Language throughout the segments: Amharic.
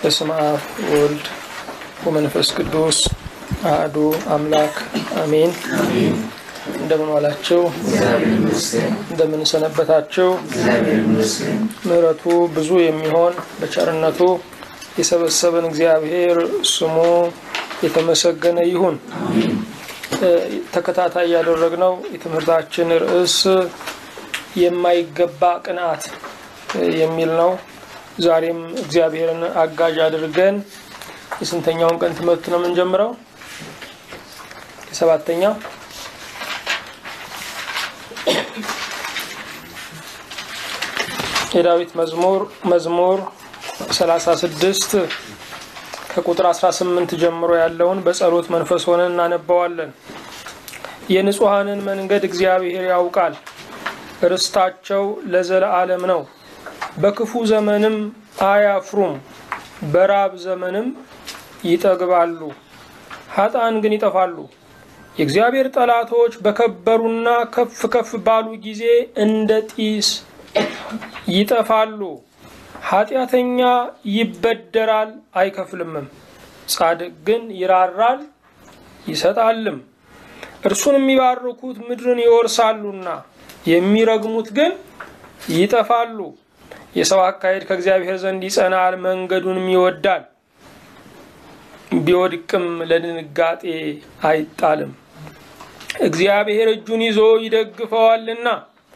በስመ አብ ወልድ ወመንፈስ ቅዱስ አሐዱ አምላክ አሜን። እንደምን ዋላችሁ? እንደምን ሰነበታችሁ? ምሕረቱ ብዙ የሚሆን በቸርነቱ የሰበሰበን እግዚአብሔር ስሙ የተመሰገነ ይሁን። ተከታታይ ያደረግነው የትምህርታችን ርዕስ የማይገባ ቅንዓት የሚል ነው። ዛሬም እግዚአብሔርን አጋዥ አድርገን የስንተኛውን ቀን ትምህርት ነው የምንጀምረው? የሰባተኛው የዳዊት መዝሙር መዝሙር 36 ከቁጥር 18 ጀምሮ ያለውን በጸሎት መንፈስ ሆነን እናነባዋለን። የንጹሐንን መንገድ እግዚአብሔር ያውቃል፣ ርስታቸው ለዘለዓለም ነው። በክፉ ዘመንም አያፍሩም፣ በራብ ዘመንም ይጠግባሉ። ኃጥአን ግን ይጠፋሉ። የእግዚአብሔር ጠላቶች በከበሩና ከፍ ከፍ ባሉ ጊዜ እንደ ጢስ ይጠፋሉ። ኃጢአተኛ ይበደራል አይከፍልምም፣ ጻድቅ ግን ይራራል ይሰጣልም። እርሱን የሚባርኩት ምድርን ይወርሳሉና የሚረግሙት ግን ይጠፋሉ። የሰው አካሄድ ከእግዚአብሔር ዘንድ ይጸናል፣ መንገዱንም ይወዳል። ቢወድቅም ለድንጋጤ አይጣልም። እግዚአብሔር እጁን ይዞ ይደግፈዋልና።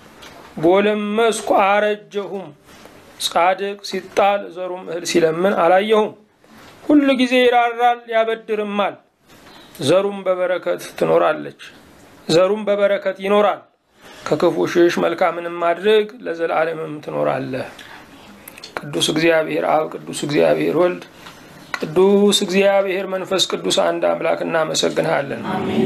ጎለመስኩ አረጀሁም፣ ጻድቅ ሲጣል ዘሩም እህል ሲለምን አላየሁም። ሁሉ ጊዜ ይራራል ያበድርማል፣ ዘሩም በበረከት ትኖራለች፣ ዘሩም በበረከት ይኖራል። ከክፉ ሽሽ፣ መልካምንም ማድረግ ለዘላለምም ትኖራለህ። ቅዱስ እግዚአብሔር አብ፣ ቅዱስ እግዚአብሔር ወልድ፣ ቅዱስ እግዚአብሔር መንፈስ ቅዱስ አንድ አምላክ እናመሰግንሃለን።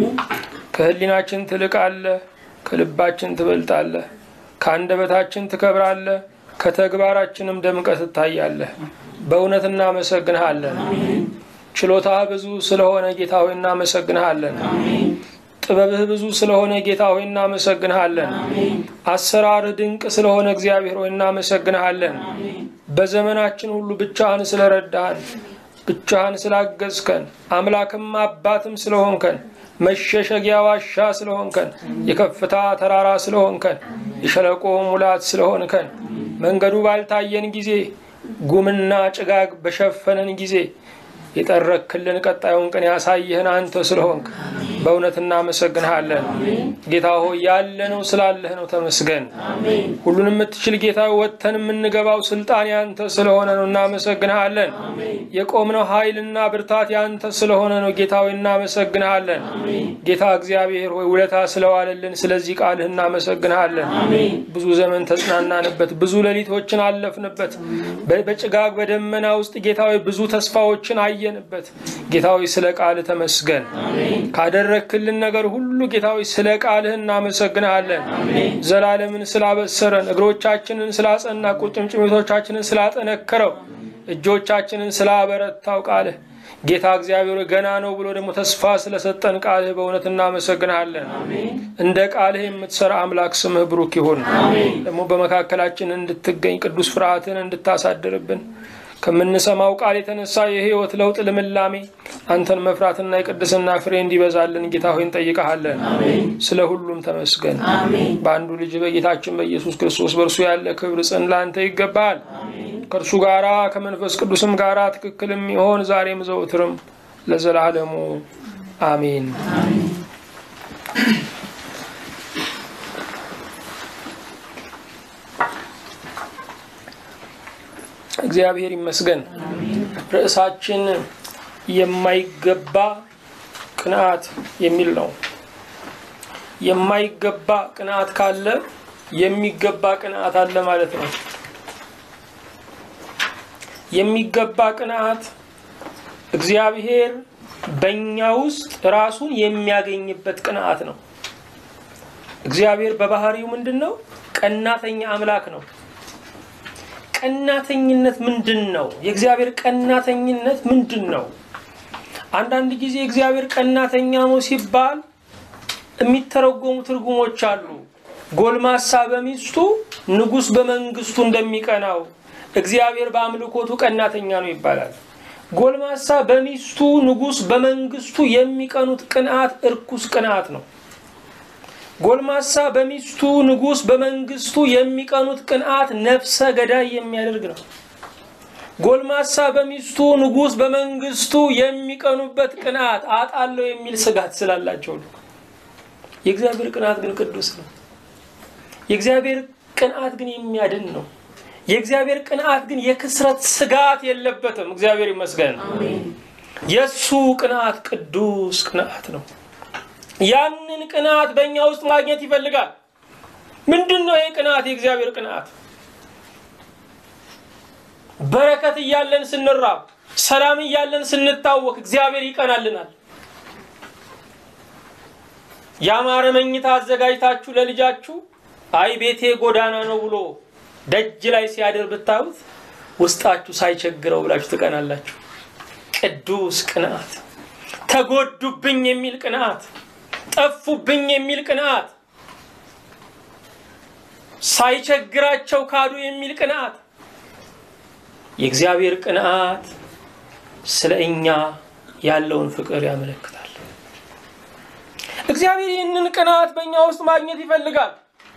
ከህሊናችን ትልቃለህ፣ ከልባችን ትበልጣለህ፣ ከአንደበታችን ትከብራለህ፣ ከተግባራችንም ደምቀት ትታያለህ። በእውነት እናመሰግንሃለን። ችሎታህ ብዙ ስለሆነ ጌታ ሆይ እናመሰግንሃለን። ጥበብህ ብዙ ስለሆነ ጌታ ሆይ እናመሰግንሃለን። አሰራርህ ድንቅ ስለሆነ እግዚአብሔር ሆይ እናመሰግንሃለን። በዘመናችን ሁሉ ብቻህን ስለረዳህን፣ ብቻህን ስላገዝከን፣ አምላክም አባትም ስለሆንከን፣ መሸሸጊያ ዋሻ ስለሆንከን፣ የከፍታ ተራራ ስለሆንከን፣ የሸለቆ ሙላት ስለሆንከን፣ መንገዱ ባልታየን ጊዜ ጉምና ጭጋግ በሸፈነን ጊዜ የጠረክልን ቀጣዩን ቀን ያሳየህን አንተ ስለሆንክ በእውነት እናመሰግንሃለን። ጌታ ሆይ ያለነው ስላለህ ነው፣ ተመስገን። ሁሉን የምትችል ጌታ ወጥተን የምንገባው ስልጣን ያንተ ስለሆነ ነው፣ እናመሰግንሃለን። የቆምነው ኃይልና ብርታት ያንተ ስለሆነ ነው፣ ጌታ ሆይ እናመሰግንሃለን። ጌታ እግዚአብሔር ሆይ ውለታ ስለዋለልን ስለዚህ ቃልህ እናመሰግንሃለን። ብዙ ዘመን ተጽናናንበት፣ ብዙ ሌሊቶችን አለፍንበት። በጭጋግ በደመና ውስጥ ጌታ ሆይ ብዙ ተስፋዎችን አየንበት። ጌታ ሆይ ስለ ቃልህ ተመስገን። ካደረክልን ነገር ሁሉ ጌታ ሆይ ስለ ቃልህ እናመሰግንሃለን። ዘላለምን ስላበሰረን፣ እግሮቻችንን ስላጸና፣ ቁርጭምጭሚቶቻችንን ስላጠነከረው፣ እጆቻችንን ስላበረታው ቃልህ ጌታ እግዚአብሔር ገና ነው ብሎ ደግሞ ተስፋ ስለሰጠን ቃልህ በእውነት እናመሰግንሃለን። እንደ ቃልህ የምትሰራ አምላክ ስምህ ብሩክ ይሁን። ደግሞ በመካከላችን እንድትገኝ ቅዱስ ፍርሃትን እንድታሳድርብን ከምንሰማው ቃል የተነሳ የህይወት ለውጥ ልምላሜ አንተን መፍራትና የቅድስና ፍሬ እንዲበዛልን ጌታ ሆይ እንጠይቀሃለን። ስለ ሁሉም ተመስገን። በአንዱ ልጅ በጌታችን በኢየሱስ ክርስቶስ በእርሱ ያለ ክብር ጽን ለአንተ ይገባሃል። ከእርሱ ጋራ ከመንፈስ ቅዱስም ጋራ ትክክል የሚሆን ዛሬም ዘውትርም ለዘላለሙ አሜን። እግዚአብሔር ይመስገን። ርዕሳችን የማይገባ ቅንዓት የሚል ነው። የማይገባ ቅንዓት ካለ የሚገባ ቅንዓት አለ ማለት ነው። የሚገባ ቅንዓት እግዚአብሔር በእኛ ውስጥ ራሱን የሚያገኝበት ቅንዓት ነው። እግዚአብሔር በባህሪው ምንድን ነው? ቀናተኛ አምላክ ነው። ቀናተኝነት ምንድን ነው? የእግዚአብሔር ቀናተኝነት ምንድን ነው? አንዳንድ ጊዜ እግዚአብሔር ቀናተኛ ነው ሲባል የሚተረጎሙ ትርጉሞች አሉ። ጎልማሳ በሚስቱ ንጉሥ በመንግስቱ እንደሚቀናው እግዚአብሔር በአምልኮቱ ቀናተኛ ነው ይባላል። ጎልማሳ በሚስቱ ንጉሥ በመንግስቱ የሚቀኑት ቅንዓት እርኩስ ቅንዓት ነው። ጎልማሳ በሚስቱ ንጉሥ በመንግስቱ የሚቀኑት ቅንዓት ነፍሰ ገዳይ የሚያደርግ ነው። ጎልማሳ በሚስቱ ንጉሥ በመንግስቱ የሚቀኑበት ቅንዓት አጣለው የሚል ስጋት ስላላቸው ነው። የእግዚአብሔር ቅንዓት ግን ቅዱስ ነው። የእግዚአብሔር ቅንዓት ግን የሚያድን ነው። የእግዚአብሔር ቅንዓት ግን የክስረት ስጋት የለበትም። እግዚአብሔር ይመስገን። የእሱ ቅንዓት ቅዱስ ቅንዓት ነው። ያንን ቅንዓት በእኛ ውስጥ ማግኘት ይፈልጋል። ምንድን ነው ይህ ቅንዓት? የእግዚአብሔር ቅንዓት በረከት እያለን ስንራብ፣ ሰላም እያለን ስንታወክ እግዚአብሔር ይቀናልናል። ያማረ መኝታ አዘጋጅታችሁ ለልጃችሁ አይ ቤቴ ጎዳና ነው ብሎ ደጅ ላይ ሲያድር ብታዩት ውስጣችሁ ሳይቸግረው ብላችሁ ትቀናላችሁ። ቅዱስ ቅንዓት፣ ተጎዱብኝ የሚል ቅንዓት፣ ጠፉብኝ የሚል ቅንዓት፣ ሳይቸግራቸው ካዱ የሚል ቅንዓት። የእግዚአብሔር ቅንዓት ስለ እኛ ያለውን ፍቅር ያመለክታል። እግዚአብሔር ይህንን ቅንዓት በእኛ ውስጥ ማግኘት ይፈልጋል።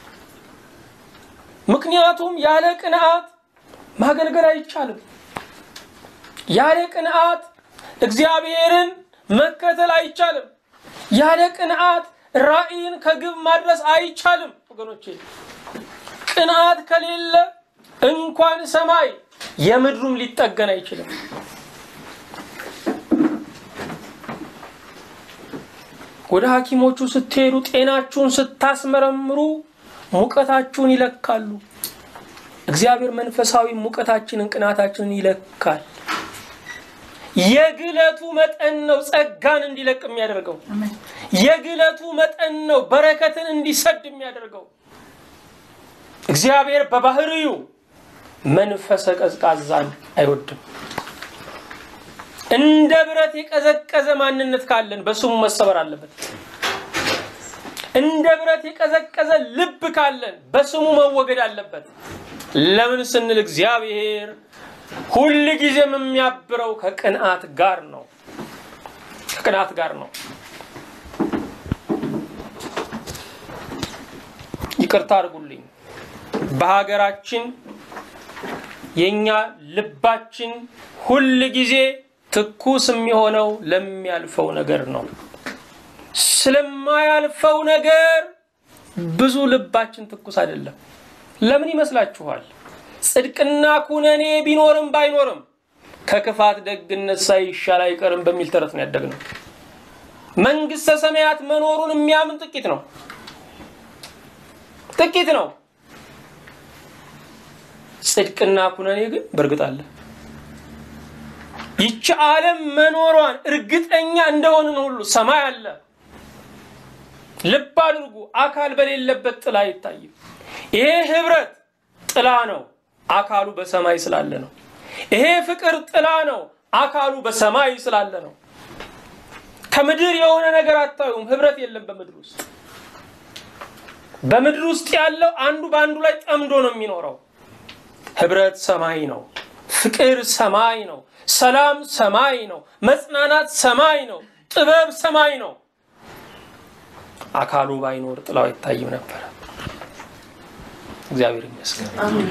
ምክንያቱም ያለ ቅንዓት ማገልገል አይቻልም። ያለ ቅንዓት እግዚአብሔርን መከተል አይቻልም። ያለ ቅንዓት ራእይን ከግብ ማድረስ አይቻልም። ወገኖቼ ቅንዓት ከሌለ እንኳን ሰማይ የምድሩም ሊጠገን አይችልም። ወደ ሐኪሞቹ ስትሄዱ ጤናችሁን ስታስመረምሩ ሙቀታችሁን ይለካሉ። እግዚአብሔር መንፈሳዊ ሙቀታችንን፣ ቅናታችንን ይለካል። የግለቱ መጠን ነው ጸጋን እንዲለቅ የሚያደርገው። የግለቱ መጠን ነው በረከትን እንዲሰድ የሚያደርገው። እግዚአብሔር በባህሪው መንፈሰ ቀዝቃዛን አይወድም። እንደ ብረት የቀዘቀዘ ማንነት ካለን በስሙ መሰበር አለበት። እንደ ብረት የቀዘቀዘ ልብ ካለን በስሙ መወገድ አለበት። ለምን ስንል እግዚአብሔር ሁል ጊዜም የሚያብረው ከቅንዓት ጋር ነው። ከቅንዓት ጋር ነው። ይቅርታ አድርጉልኝ። በሀገራችን የኛ ልባችን ሁል ጊዜ ትኩስ የሚሆነው ለሚያልፈው ነገር ነው። ስለማያልፈው ነገር ብዙ ልባችን ትኩስ አይደለም። ለምን ይመስላችኋል? ጽድቅና ኩነኔ ቢኖርም ባይኖርም ከክፋት ደግነት ሳይሻል አይቀርም በሚል ተረት ነው ያደግነው። መንግስተ ሰማያት መኖሩን የሚያምን ጥቂት ነው፣ ጥቂት ነው። ጽድቅና ኩነኔ ግን በእርግጥ አለ። ይቺ ዓለም መኖሯን እርግጠኛ እንደሆንን ሁሉ ሰማይ አለ። ልብ አድርጉ፣ አካል በሌለበት ጥላ አይታይም። ይሄ ህብረት ጥላ ነው፣ አካሉ በሰማይ ስላለ ነው። ይሄ ፍቅር ጥላ ነው፣ አካሉ በሰማይ ስላለ ነው። ከምድር የሆነ ነገር አታዩም። ህብረት የለም በምድር ውስጥ። በምድር ውስጥ ያለው አንዱ በአንዱ ላይ ጠምዶ ነው የሚኖረው። ህብረት ሰማይ ነው። ፍቅር ሰማይ ነው። ሰላም ሰማይ ነው። መጽናናት ሰማይ ነው። ጥበብ ሰማይ ነው። አካሉ ባይኖር ጥላው አይታይም ነበረ። እግዚአብሔር ይመስገን።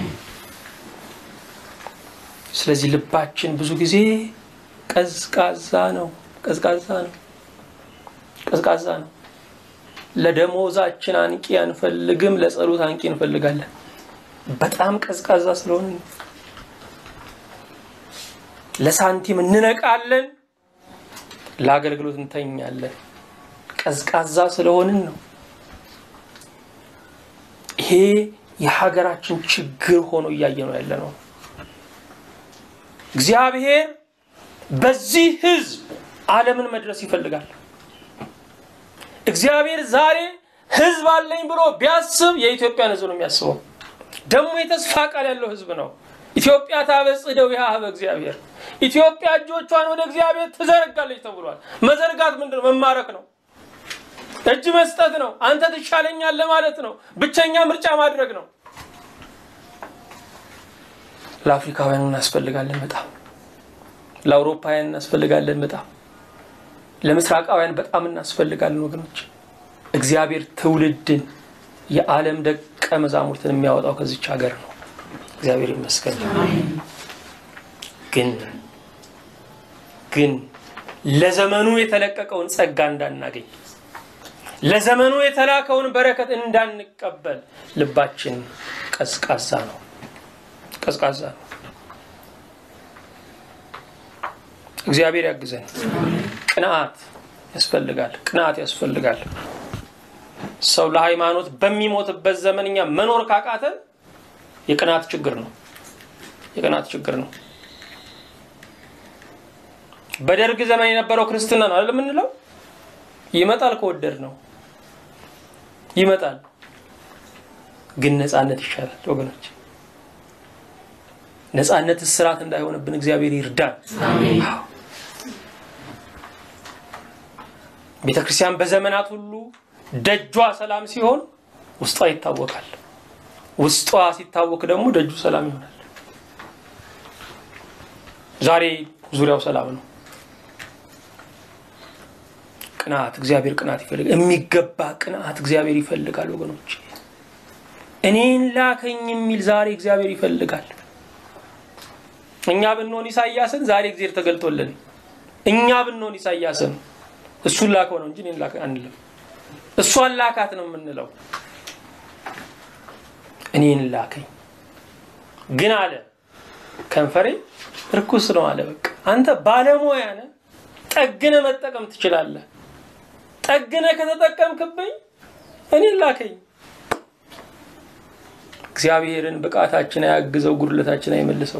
ስለዚህ ልባችን ብዙ ጊዜ ቀዝቃዛ ነው። ቀዝቃዛ ነው። ቀዝቃዛ ነው። ለደሞዛችን አንቂ አንፈልግም፣ ለጸሎት አንቂ እንፈልጋለን። በጣም ቀዝቃዛ ስለሆነ ለሳንቲም እንነቃለን፣ ለአገልግሎት እንተኛለን። ቀዝቃዛ ስለሆንን ነው። ይሄ የሀገራችን ችግር ሆኖ እያየ ነው ያለ ነው። እግዚአብሔር በዚህ ህዝብ ዓለምን መድረስ ይፈልጋል። እግዚአብሔር ዛሬ ህዝብ አለኝ ብሎ ቢያስብ የኢትዮጵያን ህዝብ ነው የሚያስበው። ደግሞ የተስፋ ቃል ያለው ህዝብ ነው። ኢትዮጵያ ታበጽሕደው ሀበ እግዚአብሔር፣ ኢትዮጵያ እጆቿን ወደ እግዚአብሔር ትዘረጋለች ተብሏል። መዘርጋት ምንድን ነው? መማረክ ነው። እጅ መስጠት ነው። አንተ ትሻለኛለህ ማለት ነው። ብቸኛ ምርጫ ማድረግ ነው። ለአፍሪካውያን እናስፈልጋለን። በጣም ለአውሮፓውያን እናስፈልጋለን በጣም ለምስራቃውያን በጣም እናስፈልጋለን ወገኖች። እግዚአብሔር ትውልድን የዓለም ደቀ መዛሙርትን የሚያወጣው ከዚች ሀገር ነው። እግዚአብሔር ይመስገን። ግን ግን ለዘመኑ የተለቀቀውን ጸጋ እንዳናገኝ ለዘመኑ የተላከውን በረከት እንዳንቀበል ልባችን ቀዝቃዛ ነው፣ ቀዝቃዛ ነው። እግዚአብሔር ያግዘን። ቅንዓት ያስፈልጋል፣ ቅንዓት ያስፈልጋል። ሰው ለሃይማኖት በሚሞትበት ዘመን እኛ መኖር ካቃተን የቅንዓት ችግር ነው፣ የቅንዓት ችግር ነው። በደርግ ዘመን የነበረው ክርስትና ነው አይደል የምንለው? ይመጣል ከወደድ ነው ይመጣል። ግን ነፃነት ይሻላል ወገኖች። ነፃነት እስራት እንዳይሆንብን እግዚአብሔር ይርዳን። ቤተ ክርስቲያን በዘመናት ሁሉ ደጇ ሰላም ሲሆን ውስጧ ይታወቃል። ውስጧ ሲታወቅ ደግሞ ደጁ ሰላም ይሆናል። ዛሬ ዙሪያው ሰላም ነው። ቅንዓት እግዚአብሔር ቅንዓት ይፈልጋል። የሚገባ ቅንዓት እግዚአብሔር ይፈልጋል ወገኖች። እኔን ላከኝ የሚል ዛሬ እግዚአብሔር ይፈልጋል። እኛ ብንሆን ኢሳያስን ዛሬ እግዚአብሔር ተገልጦልን፣ እኛ ብንሆን ኢሳያስን እሱን ላከው ነው እንጂ እኔን ላከ አንልም። እሷን ላካት ነው የምንለው። እኔን ላከኝ ግን አለ ከንፈሬ ርኩስ ነው አለ። በቃ አንተ ባለሙያ ነህ፣ ጠግነ መጠቀም ትችላለህ። ጠግነ ከተጠቀምክብኝ እኔን ላከኝ። እግዚአብሔርን ብቃታችን አያግዘው፣ ጉድለታችን አይመልሰው።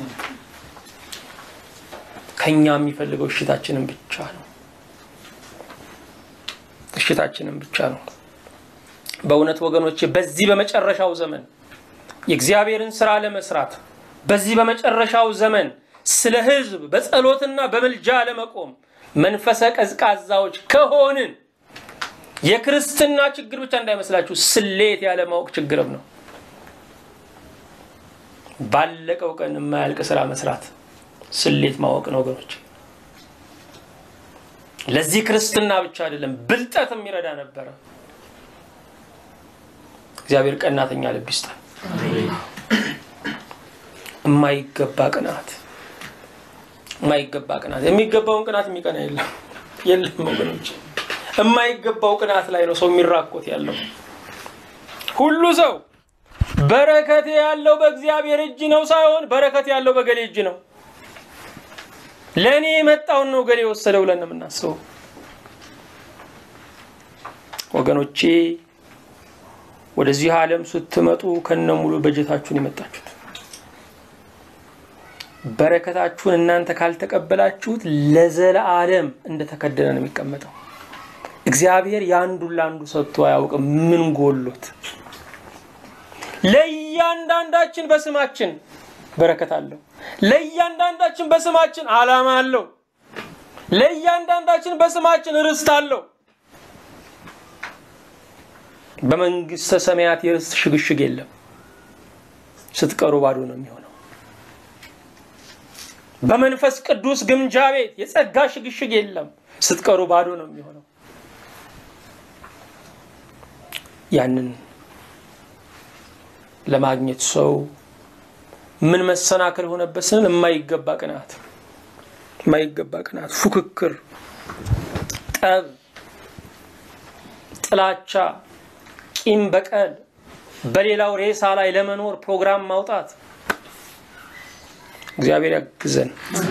ከኛ የሚፈልገው እሽታችንን ብቻ ነው። እሽታችንን ብቻ ነው። በእውነት ወገኖቼ በዚህ በመጨረሻው ዘመን የእግዚአብሔርን ስራ ለመስራት በዚህ በመጨረሻው ዘመን ስለ ሕዝብ በጸሎትና በምልጃ ለመቆም መንፈሰ ቀዝቃዛዎች ከሆንን የክርስትና ችግር ብቻ እንዳይመስላችሁ ስሌት ያለማወቅ ችግርም ነው። ባለቀው ቀን የማያልቅ ስራ መስራት ስሌት ማወቅ ነው ወገኖች። ለዚህ ክርስትና ብቻ አይደለም ብልጠት የሚረዳ ነበረ። እግዚአብሔር ቀናተኛ ልብ ይስጠን። የማይገባ ቅናት የማይገባ ቅናት የሚገባውን ቅናት የሚቀና የለም የለም ወገኖች። የማይገባው ቅናት ላይ ነው ሰው የሚራኮት ያለው። ሁሉ ሰው በረከት ያለው በእግዚአብሔር እጅ ነው ሳይሆን በረከት ያለው በገሌ እጅ ነው። ለእኔ የመጣውን ነው ገሌ የወሰደው ብለን ነው የምናስበው። ወገኖቼ ወደዚህ ዓለም ስትመጡ ከነሙሉ በጀታችሁን የመጣችሁት በረከታችሁን እናንተ ካልተቀበላችሁት ለዘለዓለም እንደተከደነ ነው የሚቀመጠው። እግዚአብሔር የአንዱን ለአንዱ ሰጥቶ አያውቅም። ምን ጎሎት? ለእያንዳንዳችን በስማችን በረከት አለው። ለእያንዳንዳችን በስማችን ዓላማ አለው። ለእያንዳንዳችን በስማችን ርስት አለው። በመንግስተ ሰማያት የርስት ሽግሽግ የለም። ስትቀሩ ባዶ ነው የሚሆነው። በመንፈስ ቅዱስ ግምጃ ቤት የጸጋ ሽግሽግ የለም። ስትቀሩ ባዶ ነው የሚሆነው። ያንን ለማግኘት ሰው ምን መሰናክል ሆነበት ስንል የማይገባ ቅናት፣ የማይገባ ቅናት፣ ፉክክር፣ ጠብ፣ ጥላቻ፣ ቂም በቀል፣ በሌላው ሬሳ ላይ ለመኖር ፕሮግራም ማውጣት። እግዚአብሔር ያግዘን።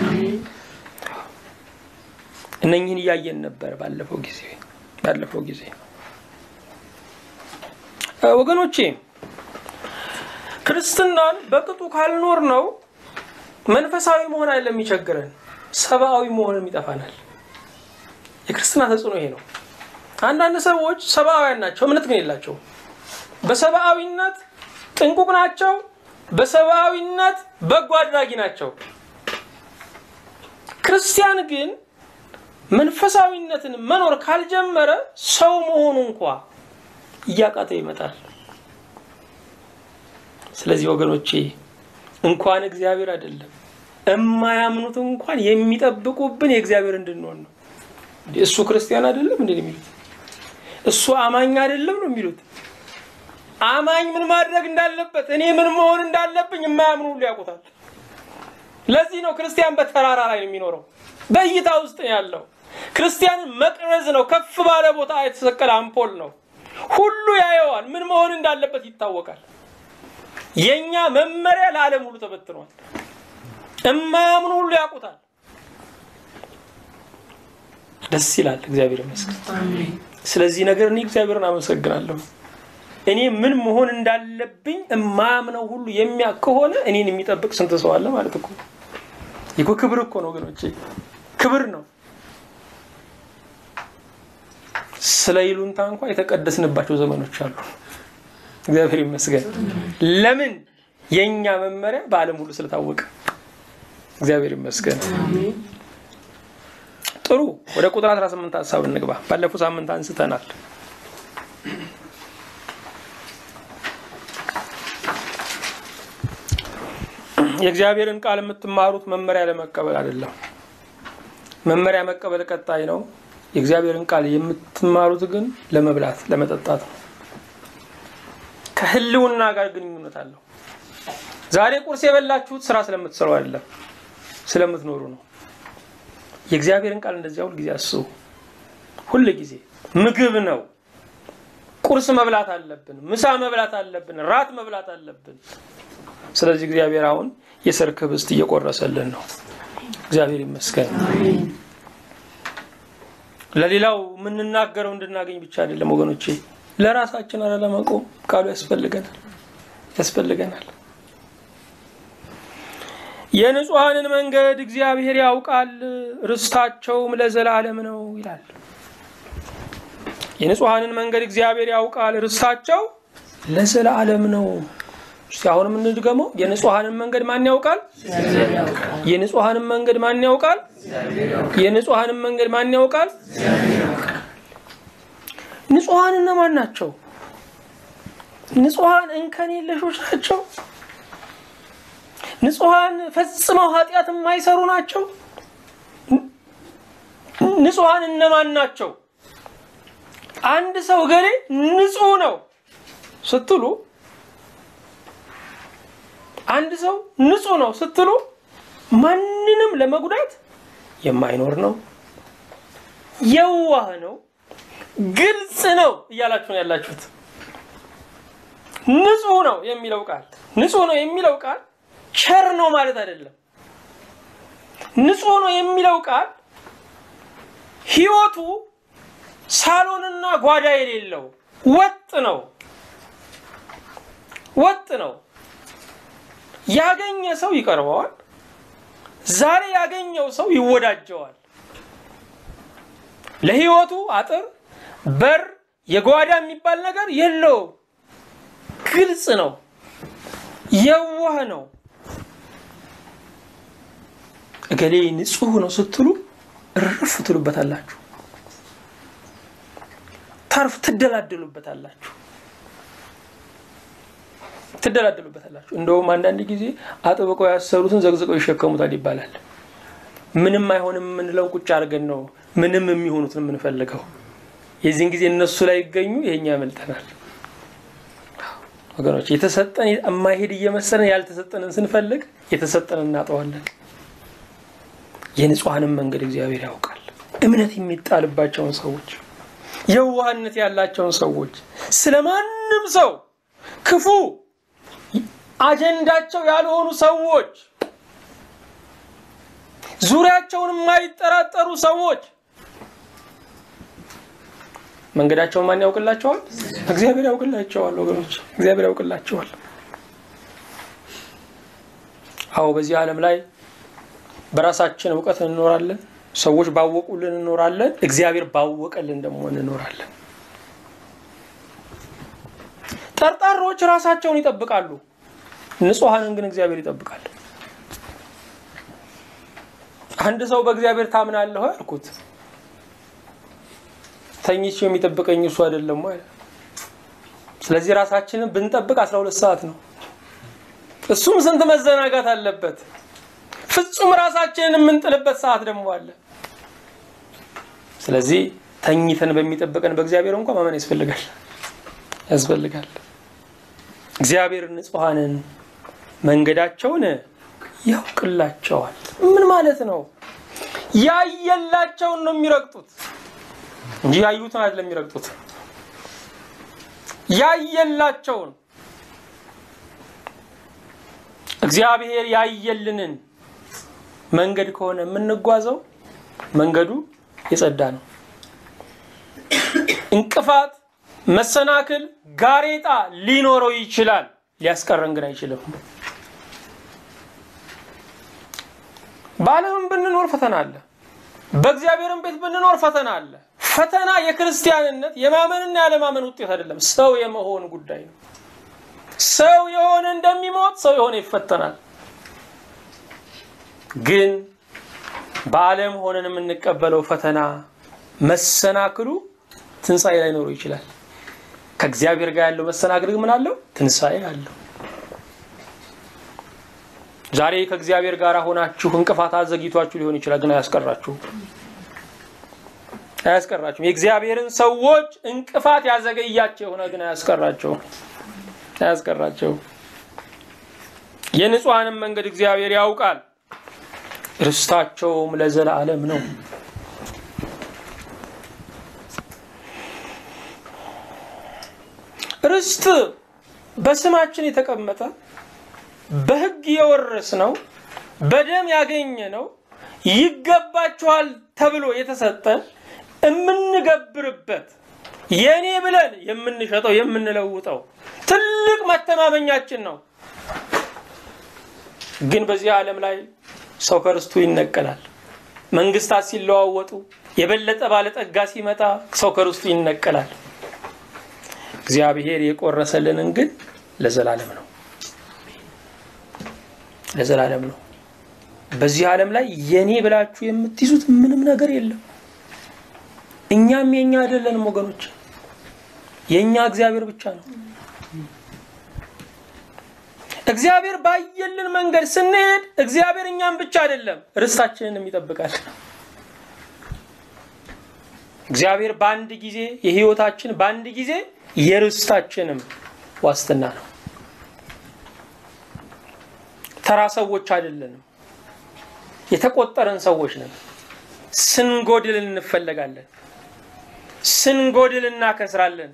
እነኝህን እያየን ነበር ባለፈው ጊዜ ባለፈው ጊዜ ወገኖቼ ክርስትናን በቅጡ ካልኖር ነው መንፈሳዊ መሆን አይደለም የሚቸግረን፣ ሰብአዊ መሆንም ይጠፋናል። የክርስትና ተጽዕኖ ይሄ ነው። አንዳንድ ሰዎች ሰብአውያን ናቸው፣ እምነት ግን የላቸውም። በሰብአዊነት ጥንቁቅ ናቸው፣ በሰብአዊነት በጎ አድራጊ ናቸው። ክርስቲያን ግን መንፈሳዊነትን መኖር ካልጀመረ ሰው መሆኑ እንኳ እያቃተው ይመጣል። ስለዚህ ወገኖቼ እንኳን እግዚአብሔር አይደለም እማያምኑት እንኳን የሚጠብቁብን የእግዚአብሔር እንድንሆን ነው። እሱ ክርስቲያን አይደለም እንዴ የሚሉት? እሱ አማኝ አይደለም ነው የሚሉት? አማኝ ምን ማድረግ እንዳለበት እኔ ምን መሆን እንዳለብኝ የማያምኑ ሁሉ ያውቁታል። ለዚህ ነው ክርስቲያን በተራራ ላይ የሚኖረው፣ በእይታ ውስጥ ነው ያለው። ክርስቲያንን መቅረዝ ነው፣ ከፍ ባለ ቦታ የተሰቀለ አምፖል ነው። ሁሉ ያየዋል፣ ምን መሆን እንዳለበት ይታወቃል። የእኛ መመሪያ ለዓለም ሁሉ ተበትኗል። እማያምኑ ሁሉ ያውቁታል። ደስ ይላል። እግዚአብሔር ይመስገን። ስለዚህ ነገር እኔ እግዚአብሔርን አመሰግናለሁ። እኔ ምን መሆን እንዳለብኝ እማያምነው ሁሉ የሚያውቅ ከሆነ እኔን የሚጠብቅ ስንት ሰው አለ ማለት እኮ ይኮ ክብር እኮ ነው ወገኖቼ፣ ክብር ነው። ስለ ይሉንታ እንኳ የተቀደስንባቸው ዘመኖች አሉ። እግዚአብሔር ይመስገን። ለምን የእኛ መመሪያ በዓለም ሁሉ ስለታወቀ እግዚአብሔር ይመስገን። ጥሩ ወደ ቁጥር 18 ሀሳብ እንግባ። ባለፈው ሳምንት አንስተናል። የእግዚአብሔርን ቃል የምትማሩት መመሪያ ለመቀበል አይደለም። መመሪያ መቀበል ቀጣይ ነው። የእግዚአብሔርን ቃል የምትማሩት ግን ለመብላት ለመጠጣት ነው። ከህልውና ጋር ግንኙነት አለው። ዛሬ ቁርስ የበላችሁት ስራ ስለምትሰሩ አይደለም፣ ስለምትኖሩ ነው። የእግዚአብሔርን ቃል እንደዚያ ሁል ጊዜ አስቡ። ሁል ጊዜ ምግብ ነው። ቁርስ መብላት አለብን፣ ምሳ መብላት አለብን፣ ራት መብላት አለብን። ስለዚህ እግዚአብሔር አሁን የሰርክ ህብስት እየቆረሰልን ነው። እግዚአብሔር ይመስገን። ለሌላው የምንናገረው እንድናገኝ ብቻ አይደለም ወገኖቼ፣ ለራሳችን አረ ለመቆም ቃሉ ያስፈልገናል ያስፈልገናል። የንጹሐንን መንገድ እግዚአብሔር ያውቃል፣ ርስታቸውም ለዘላለም ነው ይላል። የንጹሐንን መንገድ እግዚአብሔር ያውቃል፣ ርስታቸው ለዘላለም ነው። እስቲ አሁንም እንድገመው። የንጹሐንን መንገድ ማን ያውቃል? የንጹሐንን መንገድ ማን ያውቃል? የንጹሐንን መንገድ ማን ያውቃል? ንጹሐን እነማን ናቸው? ንጹሐን እንከን የለሾች ናቸው። ንጹሐን ፈጽመው ኃጢአት የማይሰሩ ናቸው። ንጹሐን እነማን ናቸው? አንድ ሰው ገሌ ንጹሕ ነው ስትሉ አንድ ሰው ንጹሕ ነው ስትሉ ማንንም ለመጉዳት የማይኖር ነው፣ የዋህ ነው፣ ግልጽ ነው እያላችሁ ነው ያላችሁት። ንጹሕ ነው የሚለው ቃል ንጹሕ ነው የሚለው ቃል ቸር ነው ማለት አይደለም። ንጹሕ ነው የሚለው ቃል ሕይወቱ ሳሎንና ጓዳ የሌለው ወጥ ነው፣ ወጥ ነው። ያገኘ ሰው ይቀርበዋል። ዛሬ ያገኘው ሰው ይወዳጀዋል። ለሕይወቱ አጥር፣ በር፣ የጓዳ የሚባል ነገር የለውም። ግልጽ ነው፣ የዋህ ነው። እገሌ ንጹሕ ነው ስትሉ እርፍ ትሉበታላችሁ፣ ታርፍ ትደላደሉበታላችሁ ትደላደሉበታላችሁ። እንደውም አንዳንድ ጊዜ አጥብቀው ያሰሩትን ዘግዝቀው ይሸከሙታል ይባላል። ምንም አይሆንም የምንለው ቁጭ አድርገን ነው ምንም የሚሆኑትን የምንፈልገው። የዚህን ጊዜ እነሱ ላይ ይገኙ፣ ይሄኛ ያመልጠናል። ወገኖች የተሰጠን የማይሄድ እየመሰለን ያልተሰጠንን ስንፈልግ የተሰጠንን እናጠዋለን። የንጹሐንን መንገድ እግዚአብሔር ያውቃል። እምነት የሚጣልባቸውን ሰዎች፣ የዋህነት ያላቸውን ሰዎች፣ ስለ ማንም ሰው ክፉ አጀንዳቸው ያልሆኑ ሰዎች፣ ዙሪያቸውን የማይጠራጠሩ ሰዎች መንገዳቸውን ማን ያውቅላቸዋል? እግዚአብሔር ያውቅላቸዋል። ወገኖች እግዚአብሔር ያውቅላቸዋል። አዎ በዚህ ዓለም ላይ በራሳችን እውቀት እንኖራለን። ሰዎች ባወቁልን እንኖራለን። እግዚአብሔር ባወቀልን ደግሞ እንኖራለን። ጠርጣሮች ራሳቸውን ይጠብቃሉ። ንጹሐንን ግን እግዚአብሔር ይጠብቃል። አንድ ሰው በእግዚአብሔር ታምናለሁ ያልኩት ተኝቼ የሚጠብቀኝ እሱ አይደለም ማለት ስለዚህ ራሳችንን ብንጠብቅ አስራ ሁለት ሰዓት ነው። እሱም ስንት መዘናጋት አለበት። ፍጹም ራሳችንን የምንጥልበት ሰዓት ደግሞ አለ። ስለዚህ ተኝተን በሚጠብቀን በእግዚአብሔር እንኳ ማመን ያስፈልጋል ያስፈልጋል። እግዚአብሔር ንጹሐንን መንገዳቸውን ያውቅላቸዋል። ምን ማለት ነው? ያየላቸውን ነው የሚረግጡት እንጂ ያዩትን አይደለም የሚረግጡት። ያየላቸውን እግዚአብሔር ያየልንን መንገድ ከሆነ የምንጓዘው መንገዱ የጸዳ ነው። እንቅፋት፣ መሰናክል፣ ጋሬጣ ሊኖረው ይችላል፣ ሊያስቀረን ግን አይችልም። በዓለምም ብንኖር ፈተና አለ። በእግዚአብሔርም ቤት ብንኖር ፈተና አለ። ፈተና የክርስቲያንነት የማመንና ያለማመን ውጤት አይደለም፣ ሰው የመሆን ጉዳይ ነው። ሰው የሆነ እንደሚሞት ሰው የሆነ ይፈተናል። ግን በዓለም ሆነን የምንቀበለው ፈተና መሰናክሉ ትንሣኤ ላይኖረው ይችላል። ከእግዚአብሔር ጋር ያለው መሰናክል ምን አለው? ትንሣኤ አለው። ዛሬ ከእግዚአብሔር ጋር ሆናችሁ እንቅፋት አዘግይቷችሁ ሊሆን ይችላል፣ ግን አያስቀራችሁም አያስቀራችሁም። የእግዚአብሔርን ሰዎች እንቅፋት ያዘገያቸው የሆነ ግን አያስቀራቸውም አያስቀራቸውም። የንጹሐንም መንገድ እግዚአብሔር ያውቃል፣ ርስታቸውም ለዘላለም ነው። ርስት በስማችን የተቀመጠ በሕግ የወረስ ነው፣ በደም ያገኘ ነው፣ ይገባችኋል ተብሎ የተሰጠን የምንገብርበት የኔ ብለን የምንሸጠው የምንለውጠው ትልቅ መተማመኛችን ነው። ግን በዚህ ዓለም ላይ ሰው ከርስቱ ይነቀላል። መንግስታት ሲለዋወጡ፣ የበለጠ ባለጠጋ ሲመጣ ሰው ከርስቱ ይነቀላል። እግዚአብሔር የቆረሰልንን ግን ለዘላለም ነው ለዘላለም ነው። በዚህ ዓለም ላይ የኔ ብላችሁ የምትይዙት ምንም ነገር የለም። እኛም የኛ አይደለንም ወገኖች፣ የኛ እግዚአብሔር ብቻ ነው። እግዚአብሔር ባየልን መንገድ ስንሄድ እግዚአብሔር እኛም ብቻ አይደለም ርስታችንንም ይጠብቃል። እግዚአብሔር በአንድ ጊዜ የህይወታችን በአንድ ጊዜ የርስታችንም ዋስትና ነው። ተራ ሰዎች አይደለንም፣ የተቆጠረን ሰዎች ነን። ስንጎድል እንፈለጋለን፣ ስንጎድል እናከስራለን፣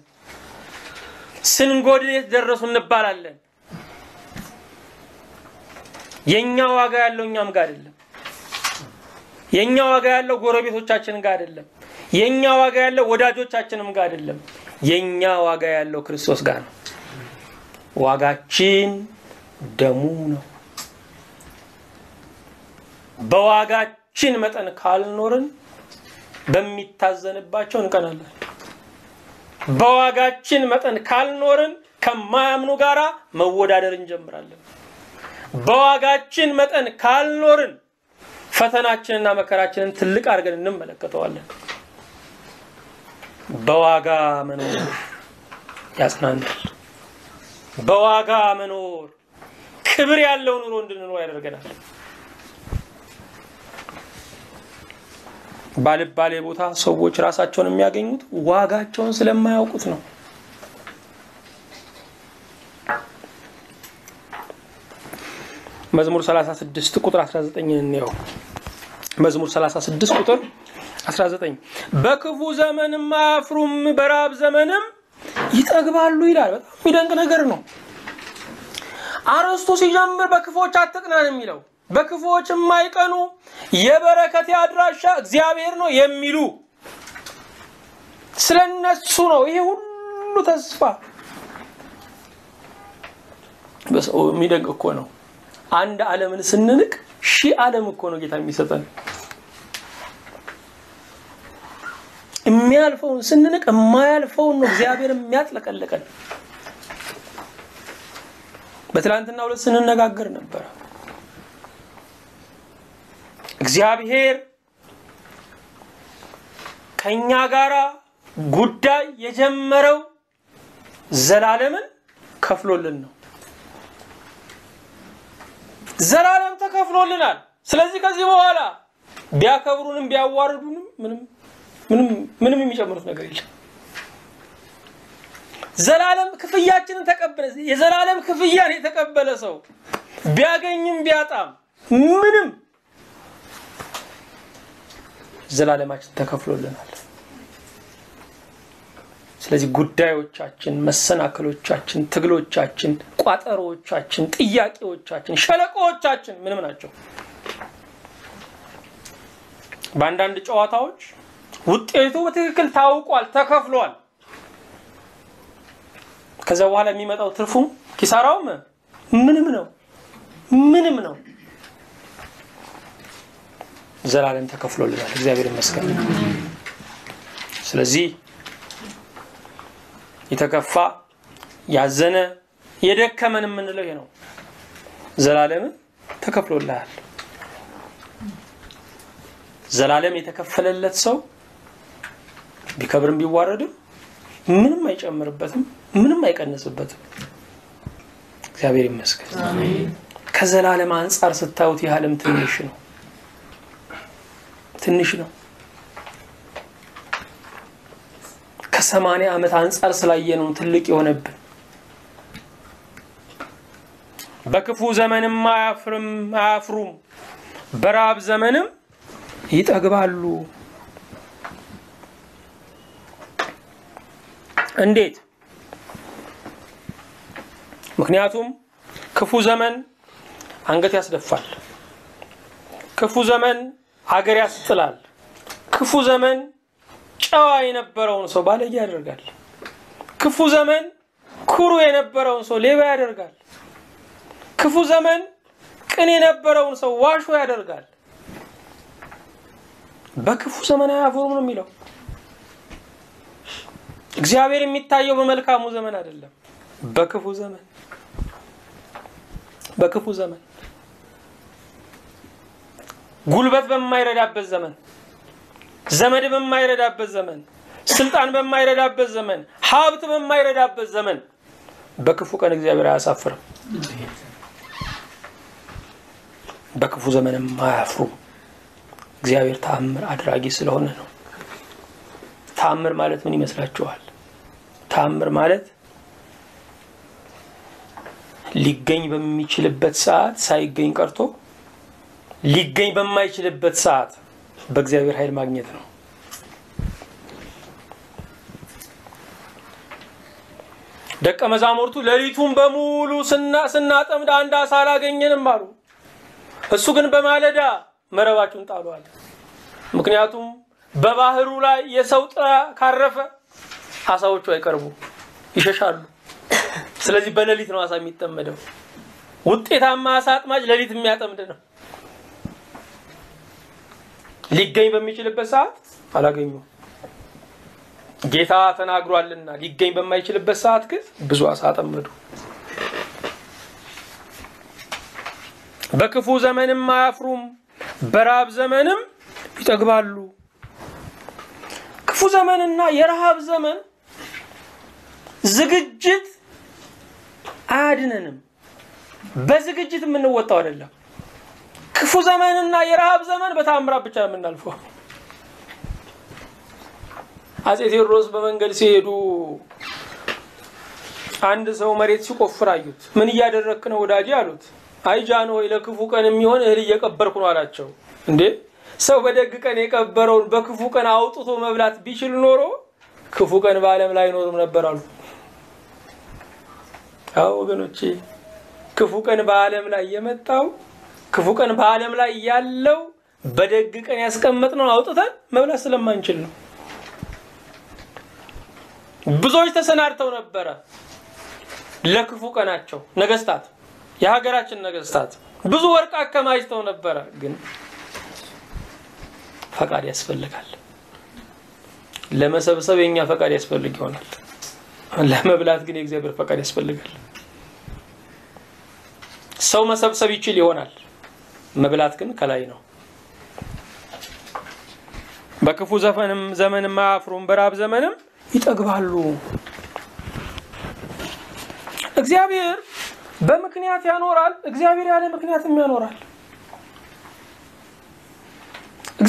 ስንጎድል የት ደረሱ እንባላለን። የእኛ ዋጋ ያለው እኛም ጋር አይደለም። የእኛ ዋጋ ያለው ጎረቤቶቻችን ጋር አይደለም። የእኛ ዋጋ ያለው ወዳጆቻችንም ጋር አይደለም። የእኛ ዋጋ ያለው ክርስቶስ ጋር ነው። ዋጋችን ደሙ ነው። በዋጋችን መጠን ካልኖርን በሚታዘንባቸው እንቀናለን። በዋጋችን መጠን ካልኖርን ከማያምኑ ጋራ መወዳደር እንጀምራለን። በዋጋችን መጠን ካልኖርን ፈተናችንና መከራችንን ትልቅ አድርገን እንመለከተዋለን። በዋጋ መኖር ያጽናናል። በዋጋ መኖር ክብር ያለው ኑሮ እንድንኖር ያደርገናል። ባልባሌ ቦታ ሰዎች ራሳቸውን የሚያገኙት ዋጋቸውን ስለማያውቁት ነው። መዝሙር 36 ቁጥር 19 እንየው። መዝሙር 36 ቁጥር 19 በክፉ ዘመንም አያፍሩም፣ በራብ ዘመንም ይጠግባሉ ይላል። በጣም የሚደንቅ ነገር ነው። አርዕስቱ ሲጀምር በክፎች አትቅናን የሚለው በክፎች የማይቀኑ የበረከት አድራሻ እግዚአብሔር ነው የሚሉ ስለነሱ ነው ይሄ ሁሉ ተስፋ። በሰው የሚደንቅ እኮ ነው። አንድ ዓለምን ስንንቅ ሺህ ዓለም እኮ ነው ጌታ የሚሰጠን። የሚያልፈውን ስንንቅ የማያልፈውን ነው እግዚአብሔር የሚያጥለቀልቀን። በትላንትና ሁለት ስንነጋገር ነበረ። እግዚአብሔር ከኛ ጋራ ጉዳይ የጀመረው ዘላለምን ከፍሎልን ነው። ዘላለም ተከፍሎልናል። ስለዚህ ከዚህ በኋላ ቢያከብሩንም ቢያዋርዱንም ምንም ምንም ምንም የሚጨምሩት ነገር የለም። ዘላለም ክፍያችንን ተቀበለ። የዘላለም ክፍያን የተቀበለ ሰው ቢያገኝም ቢያጣም ምንም ዘላለማችን ተከፍሎልናል። ስለዚህ ጉዳዮቻችን፣ መሰናክሎቻችን፣ ትግሎቻችን፣ ቋጠሮዎቻችን፣ ጥያቄዎቻችን፣ ሸለቆዎቻችን ምንም ናቸው። በአንዳንድ ጨዋታዎች ውጤቱ በትክክል ታውቋል፣ ተከፍሏል። ከዛ በኋላ የሚመጣው ትርፉም ኪሳራውም ምንም ነው፣ ምንም ነው። ዘላለም ተከፍሎልናል። እግዚአብሔር ይመስገን። ስለዚህ የተከፋ ያዘነ የደከመን የምንለው ይሄ ነው። ዘላለምን ተከፍሎልሃል። ዘላለም የተከፈለለት ሰው ቢከብርም ቢዋረድም ምንም አይጨምርበትም፣ ምንም አይቀንስበትም። እግዚአብሔር ይመስገን። ከዘላለም አንጻር ስታዩት ይህ ዓለም ትንሽ ነው፣ ትንሽ ነው። ከሰማንያ ዓመት አንጻር ስላየነው ትልቅ የሆነብን። በክፉ ዘመንም አያፍርም አያፍሩም፣ በረሃብ ዘመንም ይጠግባሉ። እንዴት? ምክንያቱም ክፉ ዘመን አንገት ያስደፋል። ክፉ ዘመን አገር ያስጥላል። ክፉ ዘመን ጨዋ የነበረውን ሰው ባለጌ ያደርጋል። ክፉ ዘመን ኩሩ የነበረውን ሰው ሌባ ያደርጋል። ክፉ ዘመን ቅን የነበረውን ሰው ዋሾ ያደርጋል። በክፉ ዘመን አያፍሩም ነው የሚለው። እግዚአብሔር የሚታየው በመልካሙ ዘመን አይደለም፣ በክፉ ዘመን በክፉ ዘመን ጉልበት በማይረዳበት ዘመን፣ ዘመድ በማይረዳበት ዘመን፣ ስልጣን በማይረዳበት ዘመን፣ ሀብት በማይረዳበት ዘመን በክፉ ቀን እግዚአብሔር አያሳፍርም። በክፉ ዘመንም አያፍሩም። እግዚአብሔር ተአምር አድራጊ ስለሆነ ነው። ተአምር ማለት ምን ይመስላችኋል? ተአምር ማለት ሊገኝ በሚችልበት ሰዓት ሳይገኝ ቀርቶ ሊገኝ በማይችልበት ሰዓት በእግዚአብሔር ኃይል ማግኘት ነው። ደቀ መዛሙርቱ ሌሊቱን በሙሉ ስናጠምድ አንድ አሳ አላገኘንም አሉ። እሱ ግን በማለዳ መረባችሁን ጣሉ አለ። ምክንያቱም በባህሩ ላይ የሰው ጥላ ካረፈ አሳዎቹ አይቀርቡ፣ ይሸሻሉ። ስለዚህ በሌሊት ነው አሳ የሚጠመደው። ውጤታማ አሳ አጥማጅ ሌሊት የሚያጠምድ ነው። ሊገኝ በሚችልበት ሰዓት አላገኙም። ጌታ ተናግሯልና ሊገኝ በማይችልበት ሰዓት ግን ብዙ አሳ አጠመዱ። በክፉ ዘመንም አያፍሩም፣ በረሃብ ዘመንም ይጠግባሉ። ክፉ ዘመንና የረሃብ ዘመን ዝግጅት አያድነንም። በዝግጅት የምንወጣው አይደለም። ክፉ ዘመንና የረሃብ ዘመን በታምራት ብቻ ነው የምናልፈው። አፄ ቴዎድሮስ በመንገድ ሲሄዱ አንድ ሰው መሬት ሲቆፍር አዩት። ምን እያደረክ ነው ወዳጄ አሉት። አይ ጃንሆይ ለክፉ ቀን የሚሆን እህል እየቀበርኩ ነው አላቸው። እንዴ ሰው በደግ ቀን የቀበረውን በክፉ ቀን አውጥቶ መብላት ቢችል ኖሮ ክፉ ቀን በዓለም ላይ አይኖርም ነበር አሉ። አዎ ወገኖቼ፣ ክፉ ቀን በዓለም ላይ የመጣው ክፉ ቀን በዓለም ላይ ያለው በደግ ቀን ያስቀመጥነውን አውጥተን መብላት ስለማንችል ነው። ብዙዎች ተሰናድተው ነበረ ለክፉ ቀናቸው። ነገስታት፣ የሀገራችን ነገስታት ብዙ ወርቅ አከማችተው ነበረ። ግን ፈቃድ ያስፈልጋል። ለመሰብሰብ የኛ ፈቃድ ያስፈልግ ይሆናል። ለመብላት ግን የእግዚአብሔር ፈቃድ ያስፈልጋል። ሰው መሰብሰብ ይችል ይሆናል። መብላት ግን ከላይ ነው። በክፉ ዘፈንም ዘመንም አያፍሩም፣ በራብ ዘመንም ይጠግባሉ። እግዚአብሔር በምክንያት ያኖራል። እግዚአብሔር ያለ ምክንያትም ያኖራል።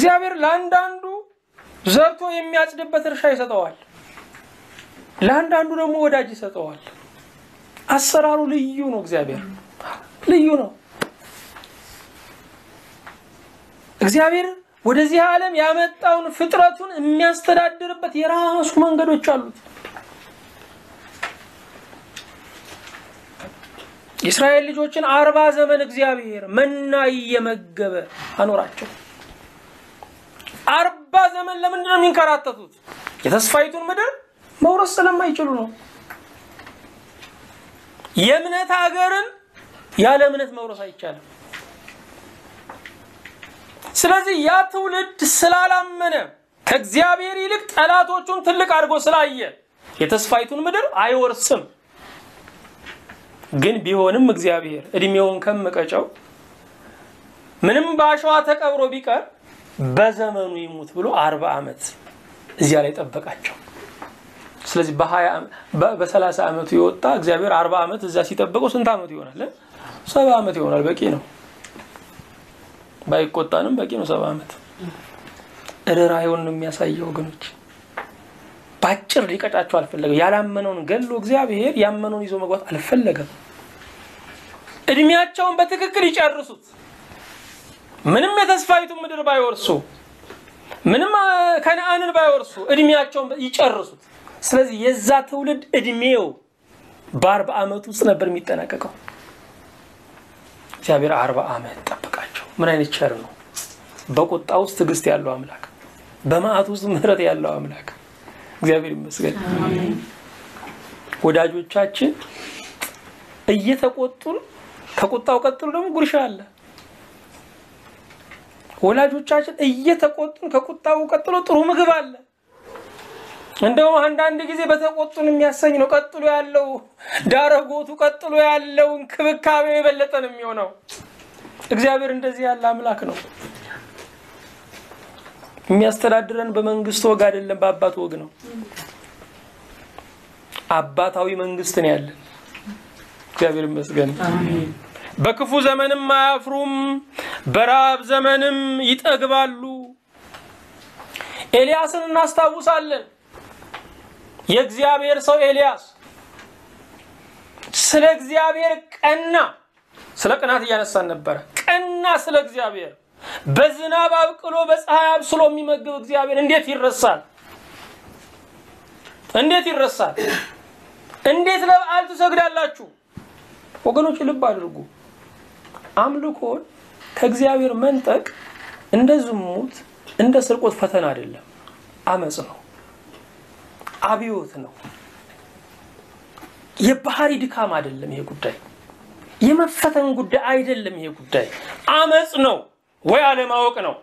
እግዚአብሔር ለአንዳንዱ ዘርቶ የሚያጭድበት እርሻ ይሰጠዋል፣ ለአንዳንዱ ደግሞ ወዳጅ ይሰጠዋል። አሰራሩ ልዩ ነው። እግዚአብሔር ልዩ ነው። እግዚአብሔር ወደዚህ ዓለም ያመጣውን ፍጥረቱን የሚያስተዳድርበት የራሱ መንገዶች አሉት። የእስራኤል ልጆችን አርባ ዘመን እግዚአብሔር መና እየመገበ አኖራቸው። አርባ ዘመን ለምንድን ነው የሚንከራተቱት? የተስፋይቱን ምድር መውረስ ስለማይችሉ ነው። የእምነት ሀገርን ያለ እምነት መውረስ አይቻልም። ስለዚህ ያ ትውልድ ስላላመነ ከእግዚአብሔር ይልቅ ጠላቶቹን ትልቅ አድርጎ ስላየ የተስፋይቱን ምድር አይወርስም። ግን ቢሆንም እግዚአብሔር እድሜውን ከምቀጨው ምንም በአሸዋ ተቀብሮ ቢቀር በዘመኑ ይሙት ብሎ አርባ ዓመት እዚያ ላይ ጠበቃቸው። ስለዚህ በሰላሳ ዓመቱ የወጣ እግዚአብሔር አርባ ዓመት እዚያ ሲጠብቀው ስንት ዓመቱ ይሆናል? ሰባ ዓመት ይሆናል። በቂ ነው። ባይቆጣንም በቂ ነው። ሰባ ዓመት ርኅራኄውን ነው የሚያሳየው ወገኖች። በአጭር ሊቀጫቸው አልፈለገም። ያላመነውን ገሎ እግዚአብሔር ያመነውን ይዞ መግባት አልፈለገም። እድሜያቸውን በትክክል ይጨርሱት። ምንም የተስፋይቱን ምድር ባይወርሱ፣ ምንም ከነአንን ባይወርሱ እድሜያቸውን ይጨርሱት። ስለዚህ የዛ ትውልድ እድሜው በአርባ ዓመት ውስጥ ነበር የሚጠናቀቀው። እግዚአብሔር አርባ ዓመት ጠበቃቸው። ምን አይነት ቸር ነው! በቁጣ ውስጥ ትዕግስት ያለው አምላክ፣ በመዓት ውስጥ ምሕረት ያለው አምላክ እግዚአብሔር ይመስገን። ወዳጆቻችን እየተቆጡን ከቁጣው ቀጥሎ ደግሞ ጉርሻ አለ። ወላጆቻችን እየተቆጡን ከቁጣው ቀጥሎ ጥሩ ምግብ አለ። እንደውም አንዳንድ ጊዜ በተቆጡን የሚያሰኝ ነው። ቀጥሎ ያለው ዳረጎቱ፣ ቀጥሎ ያለው እንክብካቤው የበለጠ ነው የሚሆነው። እግዚአብሔር እንደዚህ ያለ አምላክ ነው። የሚያስተዳድረን በመንግስት ወግ አይደለም፣ በአባት ወግ ነው። አባታዊ መንግስት ነው ያለን። እግዚአብሔር ይመስገን። በክፉ ዘመንም አያፍሩም፣ በረሃብ ዘመንም ይጠግባሉ። ኤልያስን እናስታውሳለን። የእግዚአብሔር ሰው ኤልያስ ስለ እግዚአብሔር ቀና። ስለ ቅናት እያነሳን ነበረ። ቀና ስለ እግዚአብሔር በዝናብ አብቅሎ በፀሐይ አብስሎ የሚመግብ እግዚአብሔር እንዴት ይረሳል? እንዴት ይረሳል? እንዴት ለበዓል ትሰግዳላችሁ? ወገኖች ልብ አድርጉ። አምልኮን ከእግዚአብሔር መንጠቅ እንደ ዝሙት፣ እንደ ስርቆት ፈተና አይደለም፣ አመፅ ነው፣ አብዮት ነው፣ የባህሪ ድካም አይደለም። ይሄ ጉዳይ የመፈተን ጉዳይ አይደለም። ይሄ ጉዳይ አመፅ ነው ወይ አለማወቅ ነው።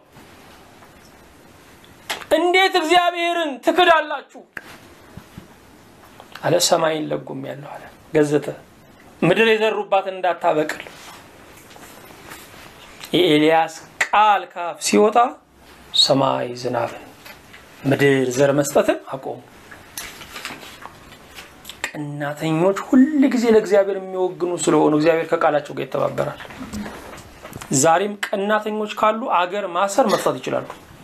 እንዴት እግዚአብሔርን ትክዳላችሁ አለ። ሰማይን ለጉም ያለው አለ ገዘተ ምድር የዘሩባትን እንዳታበቅል የኤልያስ ቃል ካፍ ሲወጣ ሰማይ ዝናብን ምድር ዘር መስጠትን አቆሙ። ቀናተኞች ሁል ጊዜ ለእግዚአብሔር የሚወግኑ ስለሆኑ እግዚአብሔር ከቃላቸው ጋር ይተባበራል። ዛሬም ቀናተኞች ካሉ አገር ማሰር መፍታት ይችላሉ።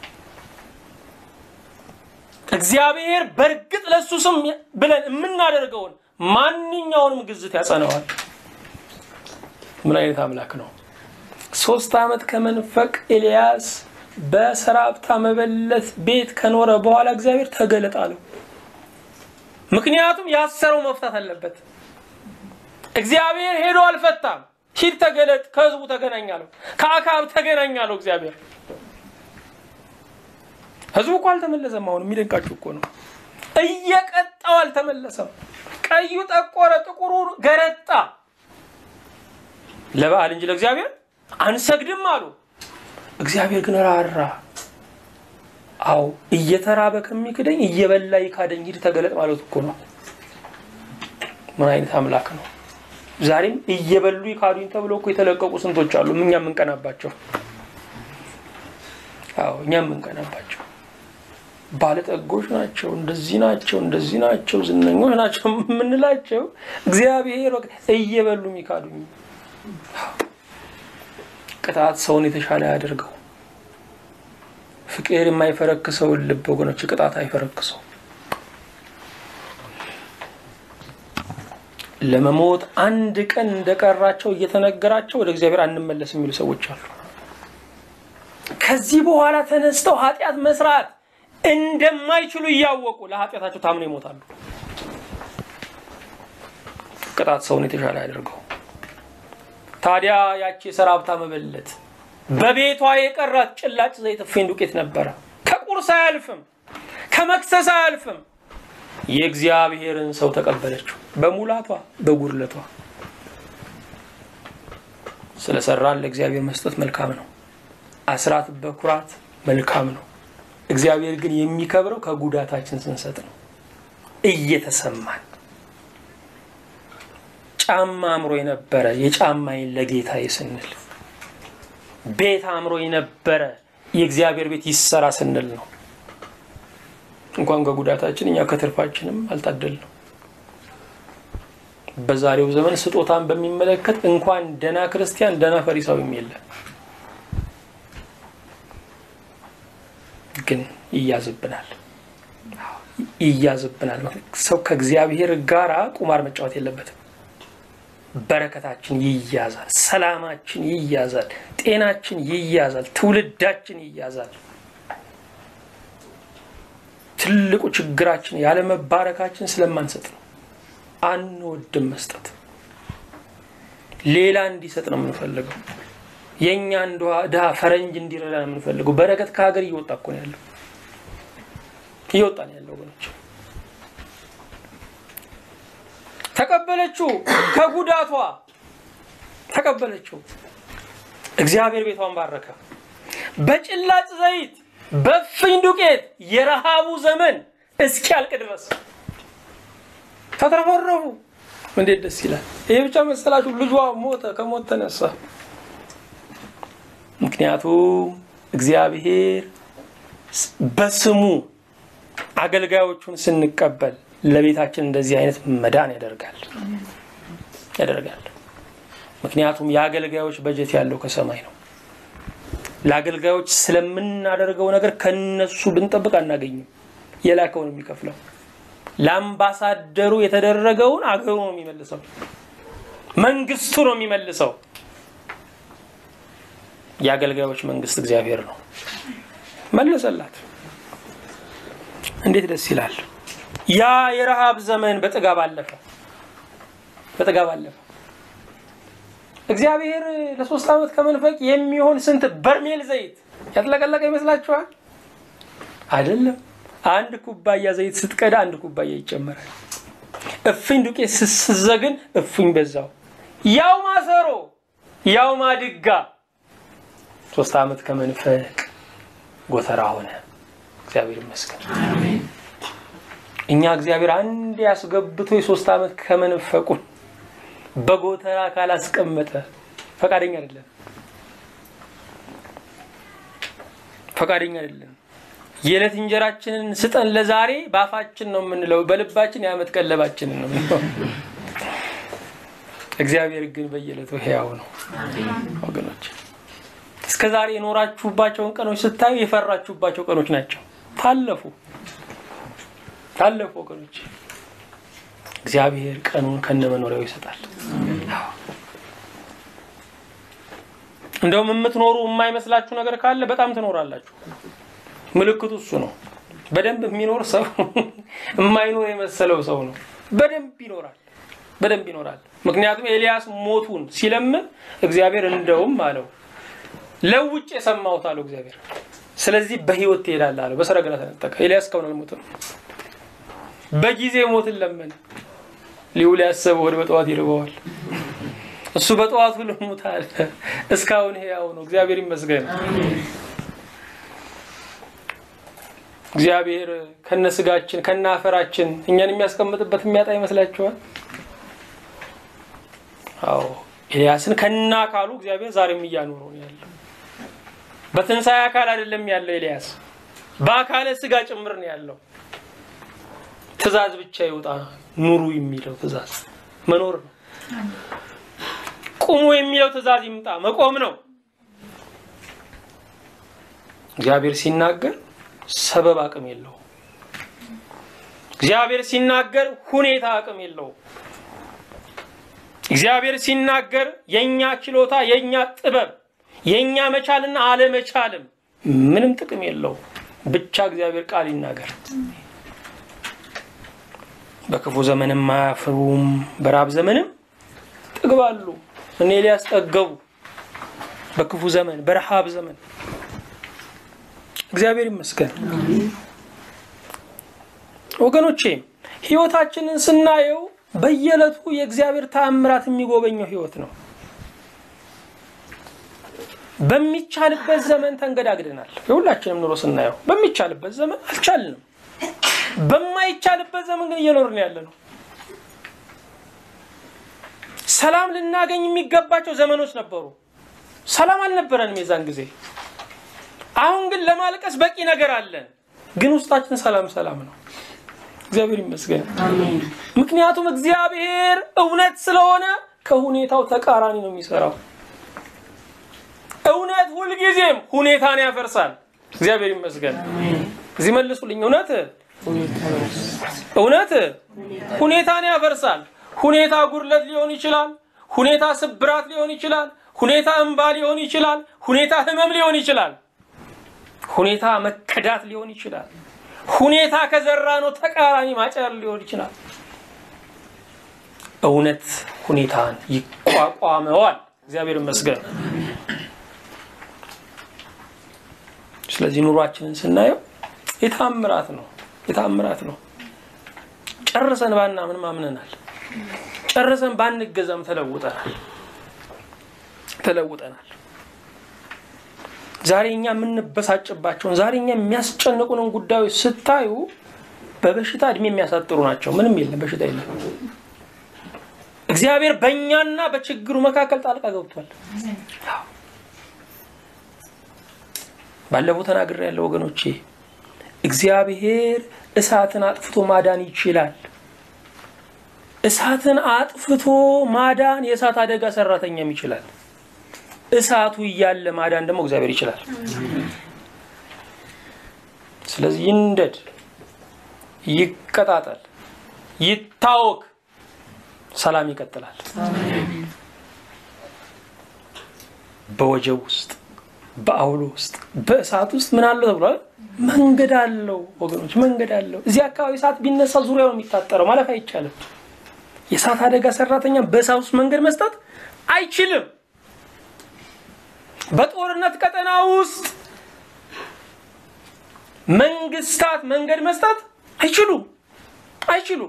እግዚአብሔር በእርግጥ ለእሱ ስም ብለን የምናደርገውን ማንኛውንም ግዝት ያጸነዋል። ምን አይነት አምላክ ነው! ሶስት ዓመት ከመንፈቅ ኤልያስ በሰራፕታ መበለት ቤት ከኖረ በኋላ እግዚአብሔር ተገለጥ አለው። ምክንያቱም ያሰረው መፍታት አለበት። እግዚአብሔር ሄዶ አልፈታም። ሂድ ተገለጥ፣ ከህዝቡ ተገናኛለሁ፣ ከአካብ ተገናኛለሁ። እግዚአብሔር ህዝቡ እኮ አልተመለሰም። አሁን የሚደንቃችሁ እኮ ነው። እየቀጣው አልተመለሰም። ቀዩ ጠቆረ፣ ጥቁሩ ገረጣ። ለበዓል እንጂ ለእግዚአብሔር አንሰግድም አሉ። እግዚአብሔር ግን ራራ። አዎ እየተራበ ከሚክደኝ እየበላ ይካደኝ፣ ሂድ ተገለጥ ማለት እኮ ነው። ምን አይነት አምላክ ነው! ዛሬም እየበሉ ይካዱኝ ተብሎ እኮ የተለቀቁ ስንቶች አሉ። እኛ የምንቀናባቸው። አዎ እኛ የምንቀናባቸው ባለጠጎች ናቸው፣ እንደዚህ ናቸው፣ እንደዚህ ናቸው፣ ዝነኞች ናቸው የምንላቸው እግዚአብሔር እየበሉ የሚካዱኝ። ቅጣት ሰውን የተሻለ ያደርገው፣ ፍቅር የማይፈረክሰውን ልብ ወገኖች ቅጣት አይፈረክሰው። ለመሞት አንድ ቀን እንደቀራቸው እየተነገራቸው ወደ እግዚአብሔር አንመለስ የሚሉ ሰዎች አሉ። ከዚህ በኋላ ተነስተው ኃጢአት መስራት እንደማይችሉ እያወቁ ለኃጢአታቸው ታምነው ይሞታሉ። ቅጣት ሰውን የተሻለ ያደርገው። ታዲያ ያቺ የሰራብታ መበለት በቤቷ የቀራት ጭላጭ ዘይት እፍኝ ዱቄት ነበረ። ከቁርስ አያልፍም፣ ከመክሰስ አያልፍም። የእግዚአብሔርን ሰው ተቀበለችው በሙላቷ በጉድለቷ። ስለሰራን ለእግዚአብሔር መስጠት መልካም ነው። አስራት በኩራት መልካም ነው። እግዚአብሔር ግን የሚከብረው ከጉዳታችን ስንሰጥ ነው። እየተሰማን ጫማ አምሮ የነበረ የጫማዬን ለጌታዬ ስንል፣ ቤት አምሮ የነበረ የእግዚአብሔር ቤት ይሰራ ስንል ነው። እንኳን ከጉዳታችን እኛ ከትርፋችንም አልታደልንም። በዛሬው ዘመን ስጦታን በሚመለከት እንኳን ደና ክርስቲያን ደና ፈሪሳዊም የለም። ግን ይያዝብናል ይያዝብናል። ሰው ከእግዚአብሔር ጋር ቁማር መጫወት የለበትም። በረከታችን ይያዛል፣ ሰላማችን ይያዛል፣ ጤናችን ይያዛል፣ ትውልዳችን ይያዛል። ትልቁ ችግራችን ያለመባረካችን ስለማንሰጥ ነው። አንወድም መስጠት። ሌላ እንዲሰጥ ነው የምንፈልገው። የእኛን ድሃ ፈረንጅ እንዲረዳ ነው የምንፈልገው። በረከት ከሀገር እየወጣ እኮ ነው ያለው፣ እየወጣ ነው ያለው ወገኖች። ተቀበለችው፣ ከጉዳቷ ተቀበለችው። እግዚአብሔር ቤቷን ባረከ። በጭላጭ ዘይት በእፍኝ ዱቄት የረሃቡ ዘመን እስኪያልቅ ድረስ ተትረፈረፉ። እንዴት ደስ ይላል! ይሄ ብቻ መሰላችሁ? ልጇ ሞተ፣ ከሞት ተነሳ። ምክንያቱም እግዚአብሔር በስሙ አገልጋዮቹን ስንቀበል ለቤታችን እንደዚህ አይነት መዳን ያደርጋል ያደርጋል። ምክንያቱም የአገልጋዮች በጀት ያለው ከሰማይ ነው። ለአገልጋዮች ስለምናደርገው ነገር ከነሱ ብንጠብቅ አናገኝም። የላከውን የሚከፍለው ለአምባሳደሩ የተደረገውን አገሩ ነው የሚመልሰው፣ መንግስቱ ነው የሚመልሰው። የአገልጋዮች መንግስት እግዚአብሔር ነው። መለሰላት። እንዴት ደስ ይላል! ያ የረሃብ ዘመን በጥጋብ አለፈ፣ በጥጋብ አለፈ። እግዚአብሔር ለሶስት ዓመት ከመንፈቅ የሚሆን ስንት በርሜል ዘይት ያጥለቀለቀ ይመስላችኋል? አይደለም። አንድ ኩባያ ዘይት ስትቀዳ አንድ ኩባያ ይጨመራል። እፍኝ ዱቄት ስትዘግን እፍኝ በዛው። ያው ማሰሮ ያው ማድጋ ሶስት ዓመት ከመንፈቅ ጎተራ ሆነ። እግዚአብሔር ይመስገን። እኛ እግዚአብሔር አንድ ያስገብቶ የሶስት ዓመት ከመንፈቁን በጎተራ ካላስቀመጠ ፈቃደኛ አይደለም፣ ፈቃደኛ አይደለም። የዕለት እንጀራችንን ስጠን ለዛሬ በአፋችን ነው የምንለው፣ በልባችን የዓመት ቀለባችንን ነው የምንለው። እግዚአብሔር ግን በየዕለቱ ሕያው ነው ወገኖች። እስከ ዛሬ የኖራችሁባቸውን ቀኖች ስታዩ የፈራችሁባቸው ቀኖች ናቸው። ታለፉ ታለፉ ወገኖች። እግዚአብሔር ቀኑን ከነመኖሪያው ይሰጣል። እንደውም የምትኖሩ የማይመስላችሁ ነገር ካለ በጣም ትኖራላችሁ። ምልክቱ እሱ ነው። በደንብ የሚኖር ሰው የማይኖር የመሰለው ሰው ነው። በደንብ ይኖራል፣ በደንብ ይኖራል። ምክንያቱም ኤልያስ ሞቱን ሲለምን እግዚአብሔር እንደውም አለው ለውጭ የሰማሁት አለው እግዚአብሔር። ስለዚህ በህይወት ትሄዳለህ አለው። በሰረገላ ተነጠቀ። ኤልያስ እስካሁን አልሞተም። በጊዜ ሞትን ለመነ። ሊውል ያሰበ ወደ በጠዋት ይርበዋል። እሱ በጠዋቱ ልሙት አለ። እስካሁን ሕያው ነው። እግዚአብሔር ይመስገን። እግዚአብሔር ከነ ስጋችን ከነ አፈራችን እኛን የሚያስቀምጥበት የሚያጣ ይመስላችኋል? አዎ ኤልያስን ከነ አካሉ እግዚአብሔር ዛሬም እያኖረው ነው ያለው። በትንሣኤ አካል አይደለም ያለው ኤልያስ፣ በአካለ ስጋ ጭምር ነው ያለው። ትእዛዝ ብቻ ይውጣ ኑሩ የሚለው ትእዛዝ መኖር ነው። ቁሙ የሚለው ትእዛዝ ይምጣ መቆም ነው። እግዚአብሔር ሲናገር ሰበብ አቅም የለውም። እግዚአብሔር ሲናገር ሁኔታ አቅም የለውም። እግዚአብሔር ሲናገር የእኛ ችሎታ፣ የእኛ ጥበብ፣ የእኛ መቻልና አለመቻልም ምንም ጥቅም የለውም። ብቻ እግዚአብሔር ቃል ይናገር። በክፉ ዘመንም አያፍሩም፣ በራብ ዘመንም ጥግባሉ። እኔ ሊያስጠገቡ በክፉ ዘመን በረሃብ ዘመን እግዚአብሔር ይመስገን። ወገኖቼ ህይወታችንን ስናየው በየዕለቱ የእግዚአብሔር ተአምራት የሚጎበኘው ህይወት ነው። በሚቻልበት ዘመን ተንገዳግደናል። የሁላችንም ኑሮ ስናየው በሚቻልበት ዘመን አልቻልንም። በማይቻልበት ዘመን ግን እየኖርን ያለ ነው። ሰላም ልናገኝ የሚገባቸው ዘመኖች ነበሩ። ሰላም አልነበረንም የዛን ጊዜ። አሁን ግን ለማልቀስ በቂ ነገር አለን። ግን ውስጣችን ሰላም ሰላም ነው። እግዚአብሔር ይመስገን። ምክንያቱም እግዚአብሔር እውነት ስለሆነ ከሁኔታው ተቃራኒ ነው የሚሰራው። እውነት ሁልጊዜም ሁኔታን ያፈርሳል። እግዚአብሔር ይመስገን። እዚህ መልሱልኝ። እውነት እውነት ሁኔታን ያፈርሳል። ሁኔታ ጉድለት ሊሆን ይችላል። ሁኔታ ስብራት ሊሆን ይችላል። ሁኔታ እንባ ሊሆን ይችላል። ሁኔታ ህመም ሊሆን ይችላል። ሁኔታ መከዳት ሊሆን ይችላል። ሁኔታ ከዘራ ነው ተቃራኒ ማጨር ሊሆን ይችላል። እውነት ሁኔታን ይቋቋመዋል። እግዚአብሔር ይመስገን። ስለዚህ ኑሯችንን ስናየው የታምራት ነው፣ የታምራት ነው። ጨርሰን ባናምን ማምነናል። ጨርሰን ባንገዛም ተለውጠናል፣ ተለውጠናል። ዛሬ እኛ የምንበሳጭባቸውን ዛሬ እኛ የሚያስጨንቁንን ጉዳዮች ስታዩ በበሽታ እድሜ የሚያሳጥሩ ናቸው። ምንም የለም፣ በሽታ የለም። እግዚአብሔር በእኛና በችግሩ መካከል ጣልቃ ገብቷል። ባለፈው ተናግሬ ያለው ወገኖቼ፣ እግዚአብሔር እሳትን አጥፍቶ ማዳን ይችላል። እሳትን አጥፍቶ ማዳን የእሳት አደጋ ሰራተኛም ይችላል። እሳቱ እያለ ማዳን ደግሞ እግዚአብሔር ይችላል። ስለዚህ ይንደድ፣ ይቀጣጠል፣ ይታወክ፣ ሰላም ይቀጥላል። በወጀብ ውስጥ በአውሎ ውስጥ በእሳት ውስጥ ምን አለው ተብሏል? መንገድ አለው ወገኖች፣ መንገድ አለው። እዚህ አካባቢ እሳት ቢነሳ ዙሪያው ነው የሚታጠረው፣ ማለፍ አይቻልም። የእሳት አደጋ ሰራተኛ በእሳት ውስጥ መንገድ መስጠት አይችልም። በጦርነት ቀጠና ውስጥ መንግስታት መንገድ መስጠት አይችሉም አይችሉም።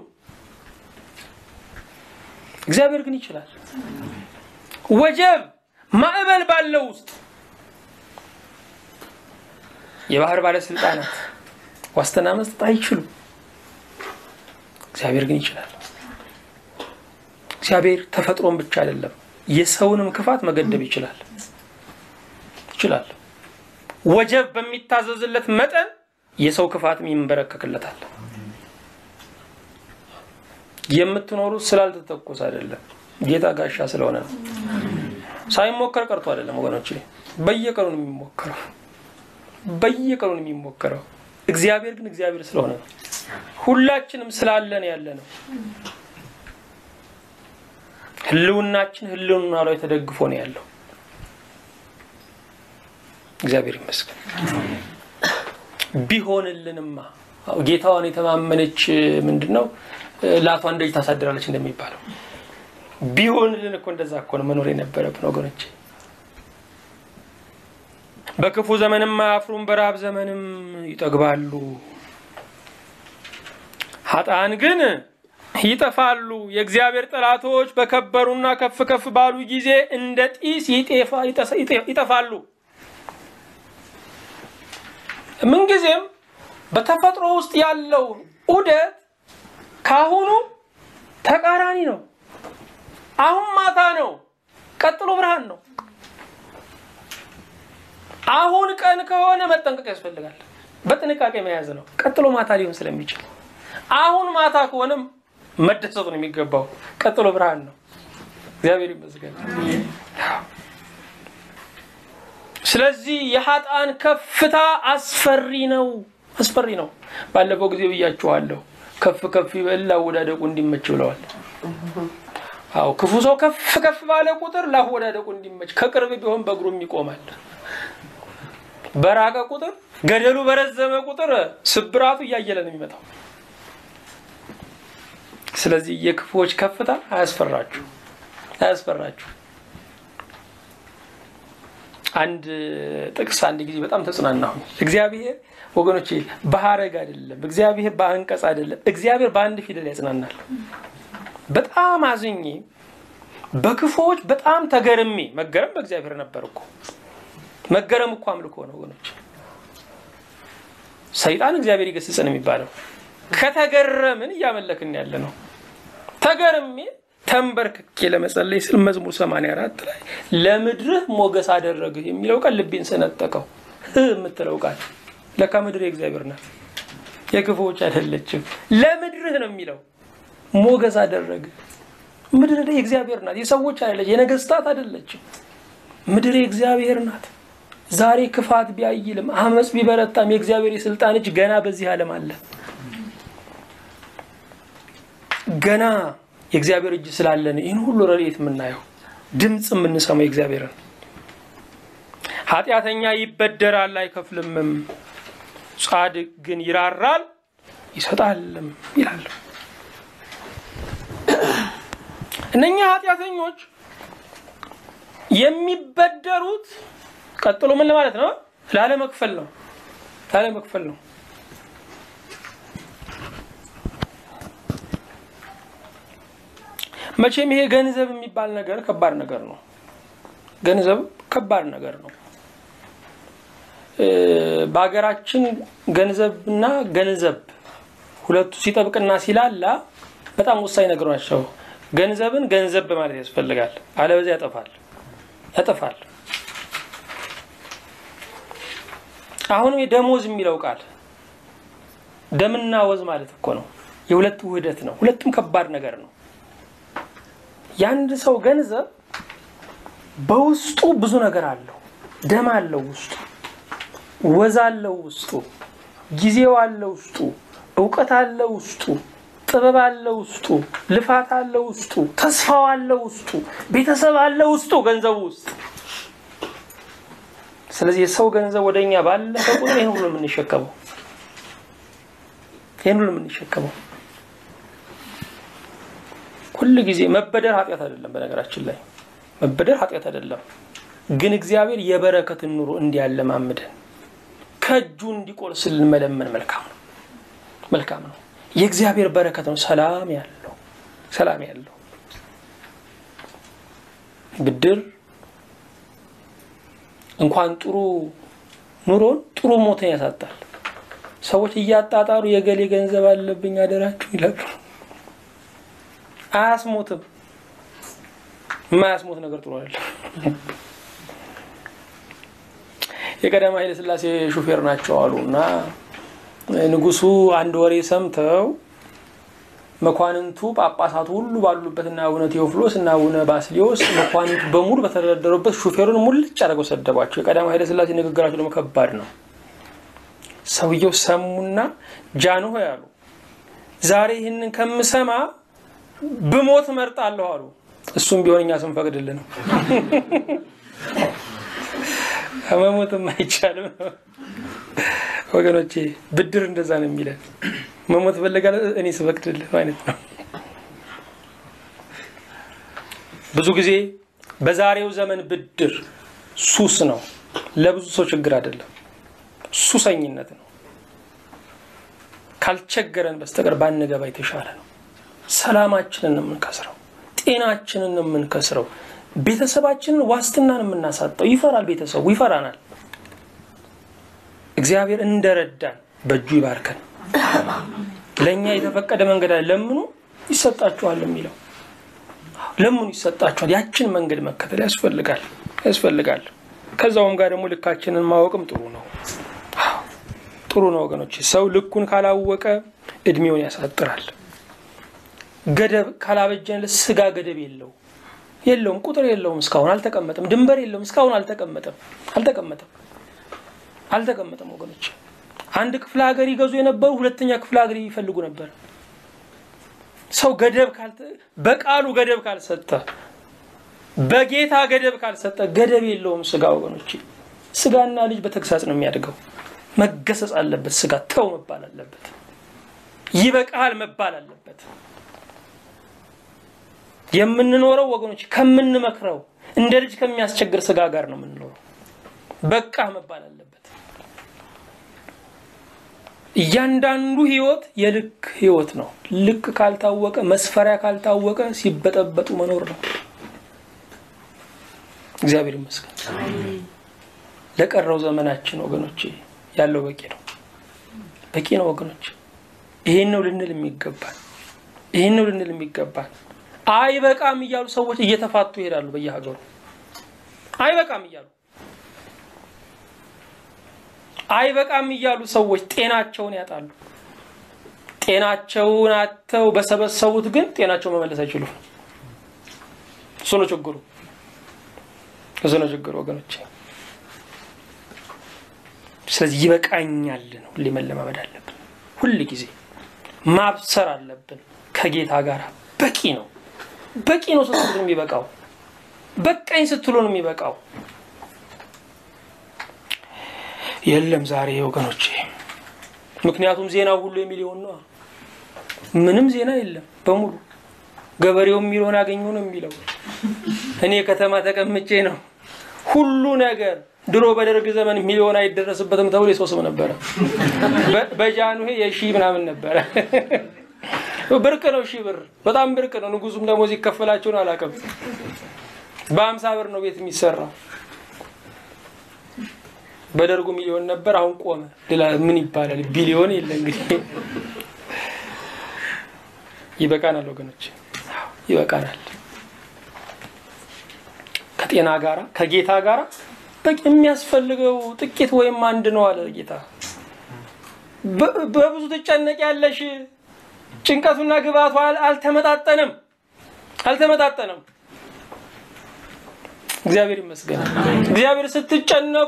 እግዚአብሔር ግን ይችላል። ወጀብ ማዕበል ባለው ውስጥ የባህር ባለስልጣናት ዋስትና መስጠት አይችሉም። እግዚአብሔር ግን ይችላል። እግዚአብሔር ተፈጥሮን ብቻ አይደለም የሰውንም ክፋት መገደብ ይችላል ይችላል። ወጀብ በሚታዘዝለት መጠን የሰው ክፋትም ይንበረከክለታል። የምትኖሩት ስላልተተኮሰ አይደለም፣ ጌታ ጋሻ ስለሆነ ነው። ሳይሞከር ቀርቶ አይደለም ወገኖች፣ በየቀኑ ነው የሚሞከረው፣ በየቀኑ ነው የሚሞከረው። እግዚአብሔር ግን እግዚአብሔር ስለሆነ ነው። ሁላችንም ስላለን ያለ ነው። ህልውናችን ህልውና ላይ ተደግፎ ነው ያለው። እግዚአብሔር ይመስገን። ቢሆንልንማ ጌታዋን የተማመነች ምንድን ነው ላቷን ደጅ ታሳድራለች እንደሚባለው ቢሆንልን እኮ እንደዛ እኮ ነው መኖር የነበረብን ወገኖች። በክፉ ዘመንም አያፍሩም፣ በረሃብ ዘመንም ይጠግባሉ። ሀጣን ግን ይጠፋሉ። የእግዚአብሔር ጠላቶች በከበሩና ከፍ ከፍ ባሉ ጊዜ እንደ ጢስ ይጠፋሉ። ምንጊዜም በተፈጥሮ ውስጥ ያለው ዑደት ካሁኑ ተቃራኒ ነው። አሁን ማታ ነው፣ ቀጥሎ ብርሃን ነው። አሁን ቀን ከሆነ መጠንቀቅ ያስፈልጋል። በጥንቃቄ መያዝ ነው። ቀጥሎ ማታ ሊሆን ስለሚችል አሁን ማታ ከሆነም መደሰቱ ነው የሚገባው። ቀጥሎ ብርሃን ነው። እግዚአብሔር ይመስገን። ስለዚህ የሀጣን ከፍታ አስፈሪ ነው፣ አስፈሪ ነው። ባለፈው ጊዜ ብያችኋለሁ። ከፍ ከፍ ይበል ላወዳደቁ እንዲመች ብለዋል። አዎ ክፉ ሰው ከፍ ከፍ ባለ ቁጥር ላወዳደቁ እንዲመች፣ ከቅርብ ቢሆን በእግሩም ይቆማል። በራቀ ቁጥር ገደሉ በረዘመ ቁጥር ስብራቱ እያየለ ነው የሚመጣው። ስለዚህ የክፉዎች ከፍታ አያስፈራችሁ፣ አያስፈራችሁ። አንድ ጥቅስ አንድ ጊዜ በጣም ተጽናናሁ። እግዚአብሔር ወገኖቼ በሀረግ አይደለም፣ እግዚአብሔር በአንቀጽ አይደለም፣ እግዚአብሔር በአንድ ፊደል ያጽናናል። በጣም አዝኜ በክፉዎች በጣም ተገርሜ፣ መገረም በእግዚአብሔር ነበር እኮ መገረም እኮ አምልኮ ነው ወገኖች። ሰይጣን እግዚአብሔር ይገስጸን የሚባለው ከተገረምን እያመለክን ያለ ነው። ተገርሜ ተንበርክኬ ለመጸለይ ስል መዝሙር 84 ላይ ለምድርህ ሞገስ አደረግህ የሚለው ቃል ልቤን ሰነጠቀው። ህ የምትለው ቃል ለካ ምድር የእግዚአብሔር ናት፣ የክፉዎች አይደለችም። ለምድርህ ነው የሚለው ሞገስ አደረግህ። ምድር የእግዚአብሔር ናት፣ የሰዎች አይደለች፣ የነገስታት አይደለችም። ምድር የእግዚአብሔር ናት። ዛሬ ክፋት ቢያይልም አመፅ ቢበረታም የእግዚአብሔር የስልጣን እጅ ገና በዚህ ዓለም አለ። ገና የእግዚአብሔር እጅ ስላለን ይህን ሁሉ ረድኤት የምናየው ድምፅ የምንሰማው የእግዚአብሔርን። ኃጢአተኛ ይበደራል አይከፍልምም፣ ጻድቅ ግን ይራራል ይሰጣልም ይላል። እነኛ ኃጢአተኞች የሚበደሩት ቀጥሎ ምን ለማለት ነው? ላለመክፈል ነው። ላለመክፈል ነው። መቼም ይሄ ገንዘብ የሚባል ነገር ከባድ ነገር ነው። ገንዘብ ከባድ ነገር ነው። በሀገራችን ገንዘብና ገንዘብ ሁለቱ ሲጠብቅና ሲላላ በጣም ወሳኝ ነገሮች ናቸው። ገንዘብን ገንዘብ ማለት ያስፈልጋል። አለበዚያ ያጠፋል ያጠፋል። አሁንም የደሞዝ የሚለው ቃል ደምና ወዝ ማለት እኮ ነው። የሁለት ውህደት ነው። ሁለቱም ከባድ ነገር ነው። የአንድ ሰው ገንዘብ በውስጡ ብዙ ነገር አለው። ደም አለው ውስጡ፣ ወዝ አለው ውስጡ፣ ጊዜው አለው ውስጡ፣ እውቀት አለው ውስጡ፣ ጥበብ አለው ውስጡ፣ ልፋት አለው ውስጡ፣ ተስፋው አለው ውስጡ፣ ቤተሰብ አለው ውስጡ ገንዘቡ ውስጥ። ስለዚህ የሰው ገንዘብ ወደ እኛ ባለፈ ቁጥር ይህን ሁሉ የምንሸከመው ይህን ሁሉ የምንሸከመው ሁል ጊዜ መበደር ኃጢአት አይደለም። በነገራችን ላይ መበደር ኃጢአት አይደለም፣ ግን እግዚአብሔር የበረከትን ኑሮ እንዲያለማምደን ከእጁ እንዲቆርስልን መለመን መልካም ነው፣ መልካም ነው። የእግዚአብሔር በረከት ነው። ሰላም ያለው ሰላም ያለው ብድር እንኳን ጥሩ ኑሮን ጥሩ ሞትን ያሳጣል። ሰዎች እያጣጣሩ የገሌ ገንዘብ አለብኝ አደራችሁ ይላሉ። አያስሞትም። የማያስሞት ነገር ጥሩ አይደለም። የቀዳማዊ ኃይለ ሥላሴ ሹፌር ናቸው አሉ እና ንጉሱ አንድ ወሬ ሰምተው መኳንንቱ ጳጳሳቱ ሁሉ ባሉበትና አቡነ ቴዎፍሎስ እና አቡነ ባስሊዮስ መኳንንቱ በሙሉ በተደረደሩበት ሹፌሩን ሙልጭ አድርገው ሰደቧቸው። የቀዳማዊ ኃይለ ሥላሴ ንግግራቸው ደግሞ ከባድ ነው። ሰውየው ሰሙና ጃንሆ ያሉ ዛሬ ይህንን ከምሰማ ብሞት እመርጣለሁ አሉ። እሱም ቢሆን እኛ ስንፈቅድልህ ነው። መሞትም አይቻልም ወገኖቼ። ብድር እንደዛ ነው የሚለን። መሞት ፈለጋለ እኔ ስፈቅድልህ ማለት ነው። ብዙ ጊዜ በዛሬው ዘመን ብድር ሱስ ነው። ለብዙ ሰው ችግር አይደለም፣ ሱሰኝነት ነው። ካልቸገረን በስተቀር ባንገባ የተሻለ ነው። ሰላማችንን የምንከስረው፣ ጤናችንን የምንከስረው፣ ቤተሰባችንን ዋስትናን የምናሳጠው። ይፈራል፣ ቤተሰቡ ይፈራናል። እግዚአብሔር እንደረዳን በእጁ ይባርከን። ለእኛ የተፈቀደ መንገድ አለ። ለምኑ ይሰጣችኋል የሚለው ለምኑ ይሰጣችኋል። ያችን መንገድ መከተል ያስፈልጋል ያስፈልጋል። ከዛውም ጋር ደግሞ ልካችንን ማወቅም ጥሩ ነው ጥሩ ነው ወገኖች። ሰው ልኩን ካላወቀ እድሜውን ያሳጥራል። ገደብ ካላበጀንለት ስጋ ገደብ የለው የለውም፣ ቁጥር የለውም፣ እስካሁን አልተቀመጠም። ድንበር የለውም፣ እስካሁን አልተቀመጠም፣ አልተቀመጠም፣ አልተቀመጠም። ወገኖች አንድ ክፍለ ሀገር ይገዙ የነበሩ ሁለተኛ ክፍለ ሀገር ይፈልጉ ነበር። ሰው ገደብ በቃሉ ገደብ ካልሰጠ በጌታ ገደብ ካልሰጠ ገደብ የለውም ስጋ። ወገኖች ስጋና ልጅ በተግሳጽ ነው የሚያድገው። መገሰጽ አለበት። ስጋ ተው መባል አለበት። ይበቃል መባል አለበት። የምንኖረው ወገኖች ከምንመክረው እንደ ልጅ ከሚያስቸግር ስጋ ጋር ነው የምንኖረው። በቃ መባል አለበት። እያንዳንዱ ህይወት የልክ ህይወት ነው። ልክ ካልታወቀ መስፈሪያ ካልታወቀ ሲበጠበጡ መኖር ነው። እግዚአብሔር ይመስገን። ለቀረው ዘመናችን ወገኖች ያለው በቂ ነው፣ በቂ ነው ወገኖች። ይሄን ነው ልንል የሚገባል፣ ይሄን ነው ልንል የሚገባል። አይበቃም እያሉ ሰዎች እየተፋቱ ይሄዳሉ በየሀገሩ አይበቃም እያሉ አይበቃም እያሉ ሰዎች ጤናቸውን ያጣሉ። ጤናቸውን አጥተው በሰበሰቡት ግን ጤናቸው መመለስ አይችሉም። እሱ ነው ችግሩ፣ እሱ ነው ችግሩ ወገኖች። ስለዚህ ይበቃኛል ነው ሁሌ መለማመድ አለብን። ሁል ጊዜ ማብሰር አለብን ከጌታ ጋር በቂ ነው፣ በቂ ነው ስትሉ ነው የሚበቃው። በቃኝ ስትሉ ነው የሚበቃው። የለም ዛሬ ወገኖቼ፣ ምክንያቱም ዜናው ሁሉ የሚሊዮን ነው። ምንም ዜና የለም በሙሉ ገበሬው የሚለውን አገኘው ነው የሚለው። እኔ ከተማ ተቀምጬ ነው ሁሉ ነገር። ድሮ በደርግ ዘመን ሚሊዮን አይደረስበትም ተብሎ የሰው ስም ነበረ። በጃንሆይ የሺ ምናምን ነበረ። ብርቅ ነው ሺህ ብር በጣም ብርቅ ነው። ንጉሱም ደሞዝ ይከፈላቸው ነው አላውቅም። በአምሳ ብር ነው ቤት የሚሰራው። በደርጉ ሚሊዮን ነበር፣ አሁን ቆመ። ሌላ ምን ይባላል? ቢሊዮን የለ እንግዲህ። ይበቃናል ወገኖች፣ ይበቃናል። ከጤና ጋራ ከጌታ ጋራ በቂ የሚያስፈልገው ጥቂት ወይም አንድ ነው አለ ጌታ። በብዙ ትጨነቅ ያለሽ ጭንቀቱና ግባቱ አልተመጣጠንም፣ አልተመጣጠንም። እግዚአብሔር ይመስገን። እግዚአብሔር ስትጨነቁ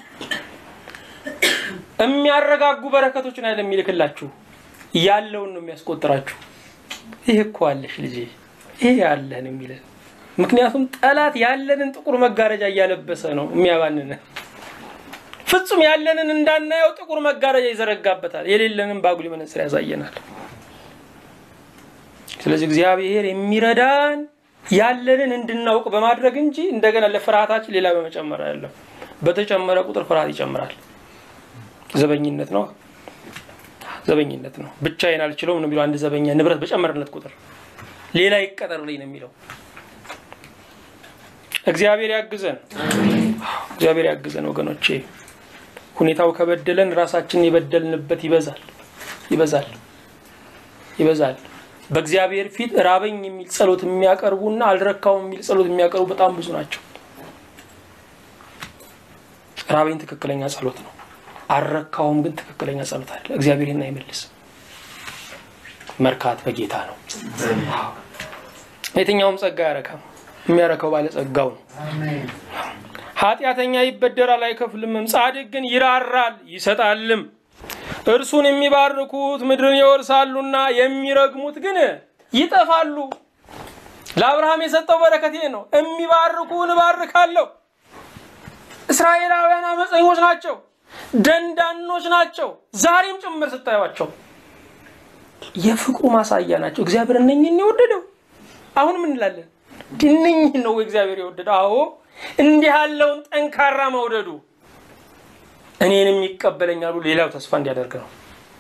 የሚያረጋጉ በረከቶችን አይደለም የሚልክላችሁ ያለውን ነው የሚያስቆጥራችሁ። ይህ እኮ አለሽ ልጄ፣ ይሄ ያለህን የሚለን ምክንያቱም ጠላት ያለንን ጥቁር መጋረጃ እያለበሰ ነው የሚያባንን። ፍጹም ያለንን እንዳናየው ጥቁር መጋረጃ ይዘረጋበታል፣ የሌለንን በአጉሊ መነጽር ያሳየናል። ስለዚህ እግዚአብሔር የሚረዳን ያለንን እንድናውቅ በማድረግ እንጂ እንደገና ለፍርሃታችን ሌላ በመጨመር አይደለም። በተጨመረ ቁጥር ፍርሃት ይጨምራል። ዘበኝነት ነው፣ ዘበኝነት ነው። ብቻዬን አልችለውም ነው የሚለው አንድ ዘበኛ። ንብረት በጨመርነት ቁጥር ሌላ ይቀጠርልኝ ነው የሚለው። እግዚአብሔር ያግዘን፣ እግዚአብሔር ያግዘን ወገኖቼ። ሁኔታው ከበደለን ራሳችንን የበደልንበት ይበዛል፣ ይበዛል፣ ይበዛል። በእግዚአብሔር ፊት ራበኝ የሚል ጸሎት የሚያቀርቡና አልረካውም የሚል ጸሎት የሚያቀርቡ በጣም ብዙ ናቸው። ራበኝ ትክክለኛ ጸሎት ነው። አልረካውም ግን ትክክለኛ ጸሎት አለ። እግዚአብሔርን አይመልስም። መርካት በጌታ ነው። የትኛውም ጸጋ አያረካም። የሚያረከው ባለጸጋው ነው። ኃጢአተኛ ይበደራል አይከፍልምም፣ ጻድቅ ግን ይራራል ይሰጣልም። እርሱን የሚባርኩት ምድርን ይወርሳሉና የሚረግሙት ግን ይጠፋሉ። ለአብርሃም የሰጠው በረከት ይሄ ነው። የሚባርኩን እባርካለሁ። እስራኤላውያን አመፀኞች ናቸው፣ ደንዳኖች ናቸው። ዛሬም ጭምር ስታዩቸው የፍቅሩ ማሳያ ናቸው። እግዚአብሔር እነኝህን የወደደው አሁን ምን እንላለን? እነኝህን ነው እግዚአብሔር የወደደው። አዎ እንዲህ ያለውን ጠንካራ መውደዱ እኔንም ይቀበለኛሉ ሌላው ተስፋ እንዲያደርግ ነው።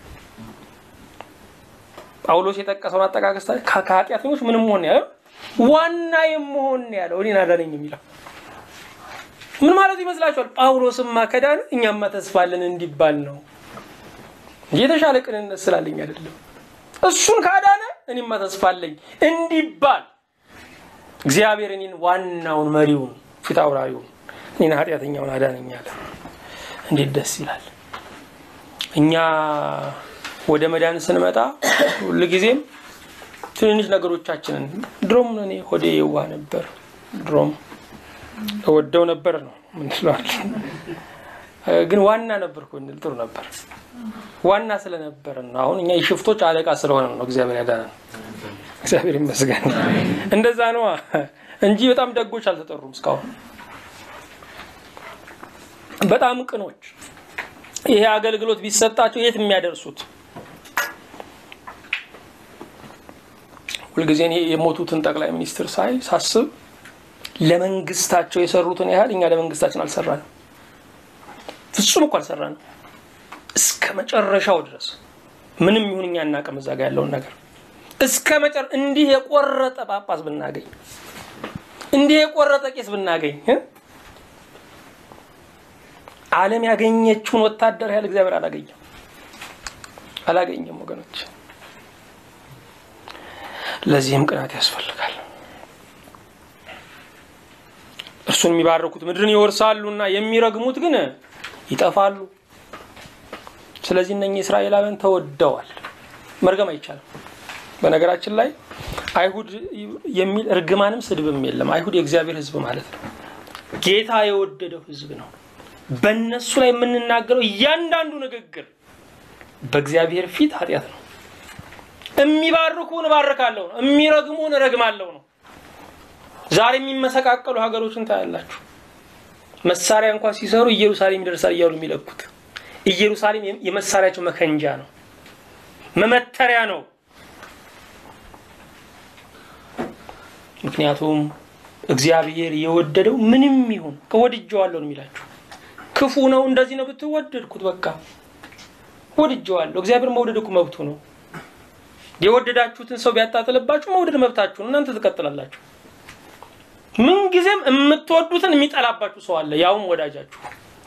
ጳውሎስ የጠቀሰውን አጠቃቀስ ከኃጢአተኞች ምንም መሆን ያለው ዋና የመሆን ያለው እኔን አዳነኝ የሚለው ምን ማለት ይመስላችኋል? ጳውሎስማ ከዳነ እኛማ ተስፋ አለን እንዲባል ነው እንጂ የተሻለ ቅንነት ስላለኝ አይደለም። እሱን ካዳነ እኔማ ተስፋ አለኝ እንዲባል እግዚአብሔር እኔን ዋናውን መሪውን ፊት አውራሪውን እኔን ኃጢአተኛውን አዳነኝ አለ። እንዴት ደስ ይላል! እኛ ወደ መዳን ስንመጣ ሁልጊዜም ትንንሽ ነገሮቻችንን ድሮም እኔ ሆዴ የዋህ ነበር ድሮም እወደው ነበር ነው ምንለዋል። ግን ዋና ነበርኩ ብንል ጥሩ ነበር። ዋና ስለነበር ነው። አሁን እኛ የሽፍቶች አለቃ ስለሆነ ነው እግዚአብሔር ያዳነን። እግዚአብሔር ይመስገን። እንደዛ ነዋ እንጂ በጣም ደጎች አልተጠሩም እስካሁን። በጣም ቅኖች ይሄ አገልግሎት ቢሰጣቸው የት የሚያደርሱት ሁልጊዜ እኔ የሞቱትን ጠቅላይ ሚኒስትር ሳይ ሳስብ ለመንግስታቸው የሰሩትን ያህል እኛ ለመንግስታችን አልሰራንም። ፍጹም እኮ አልሰራንም። እስከ መጨረሻው ድረስ ምንም ይሁን እኛ እናቅም እዛ ጋ ያለውን ነገር እስከ መጨረ እንዲህ የቆረጠ ጳጳስ ብናገኝ እንዲህ የቆረጠ ቄስ ብናገኝ ዓለም ያገኘችውን ወታደር ያህል እግዚአብሔር አላገኘም አላገኘም ወገኖች። ለዚህም ቅናት ያስፈልጋል። እርሱን የሚባርኩት ምድርን ይወርሳሉና የሚረግሙት ግን ይጠፋሉ። ስለዚህ እነኚህ እስራኤላውያን ተወደዋል። መርገም አይቻልም። በነገራችን ላይ አይሁድ የሚል እርግማንም ስድብም የለም። አይሁድ የእግዚአብሔር ሕዝብ ማለት ነው። ጌታ የወደደው ሕዝብ ነው። በእነሱ ላይ የምንናገረው እያንዳንዱ ንግግር በእግዚአብሔር ፊት ኃጢአት ነው። የሚባርኩን እባርካለሁ ነው፣ የሚረግሙን እረግማለሁ ነው። ዛሬ የሚመሰቃቀሉ ሀገሮችን ታያላችሁ። መሳሪያ እንኳን ሲሰሩ ኢየሩሳሌም ይደርሳል እያሉ የሚለኩት ኢየሩሳሌም የመሳሪያቸው መከንጃ ነው፣ መመተሪያ ነው። ምክንያቱም እግዚአብሔር የወደደው ምንም ይሁን ከወድጀዋለሁ ነው የሚላችሁ። ክፉ ነው እንደዚህ ነው ብትወደድኩት በቃ ወድጀዋለሁ። እግዚአብሔር መውደድ እኮ መብቱ ነው። የወደዳችሁትን ሰው ቢያጣጥልባችሁ መውደድ መብታችሁ ነው። እናንተ ትቀጥላላችሁ። ምንጊዜም የምትወዱትን የሚጠላባችሁ ሰው አለ፣ ያውም ወዳጃችሁ፣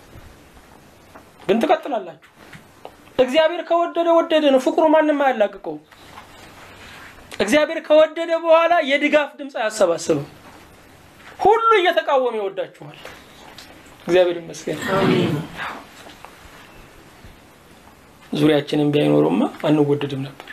ግን ትቀጥላላችሁ። እግዚአብሔር ከወደደ ወደደ ነው። ፍቅሩ ማንም አያላቅቀው። እግዚአብሔር ከወደደ በኋላ የድጋፍ ድምፅ አያሰባስብም። ሁሉ እየተቃወመ ይወዳችኋል። እግዚአብሔር ይመስገን። ዙሪያችንን ቢያይኖሩማ አንወደድም ነበር።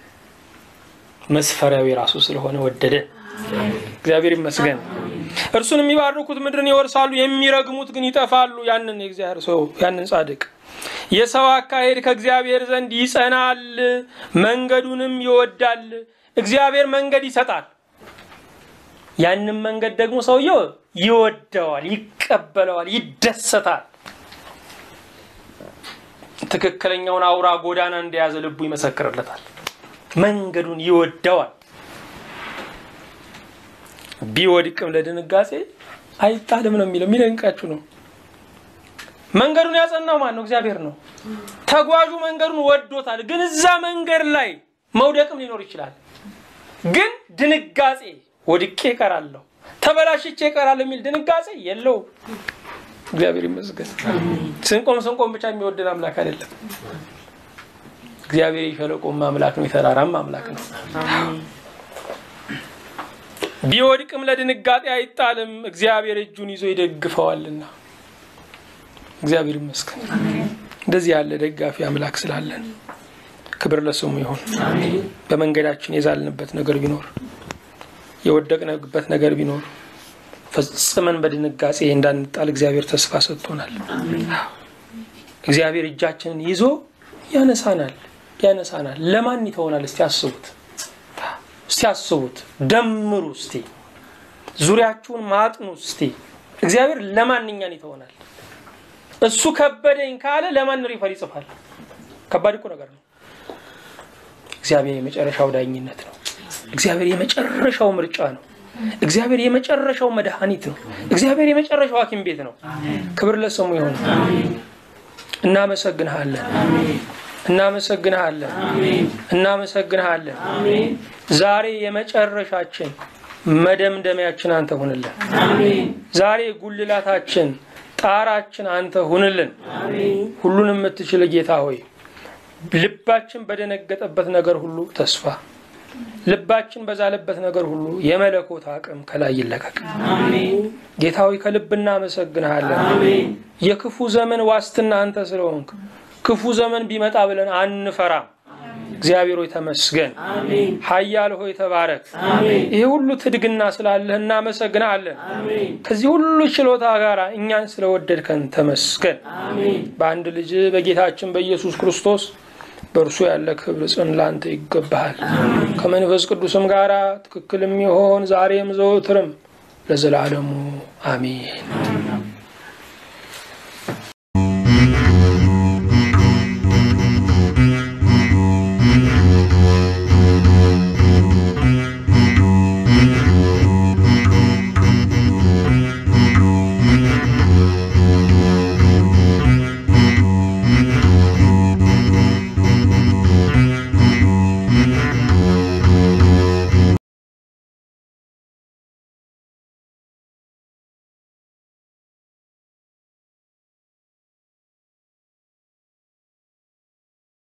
መስፈሪያው የራሱ ስለሆነ ወደደ። እግዚአብሔር ይመስገን። እርሱን የሚባርኩት ምድርን ይወርሳሉ፣ የሚረግሙት ግን ይጠፋሉ። ያንን የእግዚአብሔር ሰው ያንን ጻድቅ የሰው አካሄድ ከእግዚአብሔር ዘንድ ይጸናል፣ መንገዱንም ይወዳል። እግዚአብሔር መንገድ ይሰጣል። ያንን መንገድ ደግሞ ሰውየው ይወደዋል፣ ይቀበለዋል፣ ይደሰታል። ትክክለኛውን አውራ ጎዳና እንደያዘ ልቡ ይመሰክርለታል። መንገዱን ይወደዋል። ቢወድቅም ለድንጋጼ አይጣልም ነው የሚለው። የሚደንቃችሁ ነው። መንገዱን ያጸናው ማን ነው? እግዚአብሔር ነው። ተጓዡ መንገዱን ወዶታል። ግን እዛ መንገድ ላይ መውደቅም ሊኖር ይችላል። ግን ድንጋጼ ወድቄ እቀራለሁ፣ ተበላሽቼ እቀራለሁ የሚል ድንጋጼ የለውም። እግዚአብሔር ይመስገን። ስንቆም ስንቆም ብቻ የሚወደን አምላክ አይደለም። እግዚአብሔር የሸለቆም አምላክ ነው፣ የተራራም አምላክ ነው። ቢወድቅም ለድንጋጤ አይጣልም፣ እግዚአብሔር እጁን ይዞ ይደግፈዋልና። እግዚአብሔር ይመስገን። እንደዚህ ያለ ደጋፊ አምላክ ስላለን ክብር ለስሙ ይሁን። በመንገዳችን የዛልንበት ነገር ቢኖር የወደቅንበት ነገር ቢኖር ፈጽመን በድንጋጼ እንዳንጣል እግዚአብሔር ተስፋ ሰጥቶናል። እግዚአብሔር እጃችንን ይዞ ያነሳናል ያነሳናል። ለማን ይተውናል? እስቲ አስቡት፣ እስቲ አስቡት፣ ደምሩ እስቲ፣ ዙሪያችሁን ማጥኑ እስቲ። እግዚአብሔር ለማንኛን ይተውናል? እሱ ከበደኝ ካለ ለማን ሪፈር ይጽፋል? ከባድ እኮ ነገር ነው። እግዚአብሔር የመጨረሻው ዳኝነት ነው። እግዚአብሔር የመጨረሻው ምርጫ ነው። እግዚአብሔር የመጨረሻው መድኃኒት ነው። እግዚአብሔር የመጨረሻው ሐኪም ቤት ነው። ክብር ለስሙ ይሁን። እናመሰግንሃለን፣ እናመሰግንሃለን፣ እናመሰግንሃለን። ዛሬ የመጨረሻችን መደምደሚያችን አንተ ሁንልን። ዛሬ ጉልላታችን ጣራችን አንተ ሁንልን። ሁሉን የምትችል ጌታ ሆይ ልባችን በደነገጠበት ነገር ሁሉ ተስፋ ልባችን በዛለበት ነገር ሁሉ የመለኮት አቅም ከላይ ይለቀቅ። ጌታ ሆይ ከልብ እናመሰግንሃለን። የክፉ ዘመን ዋስትና አንተ ስለሆንክ ክፉ ዘመን ቢመጣ ብለን አንፈራም። እግዚአብሔር ሆይ ተመስገን። ኃያል ሆይ ተባረክ። ይህ ሁሉ ትድግና ስላለህ እናመሰግናለን። ከዚህ ሁሉ ችሎታ ጋር እኛን ስለወደድከን ተመስገን። በአንድ ልጅ በጌታችን በኢየሱስ ክርስቶስ በእርሱ ያለ ክብር ጽን ላንተ ይገባሃል። ከመንፈስ ቅዱስም ጋር ትክክል የሚሆን ዛሬም ዘወትርም ለዘላለሙ አሜን።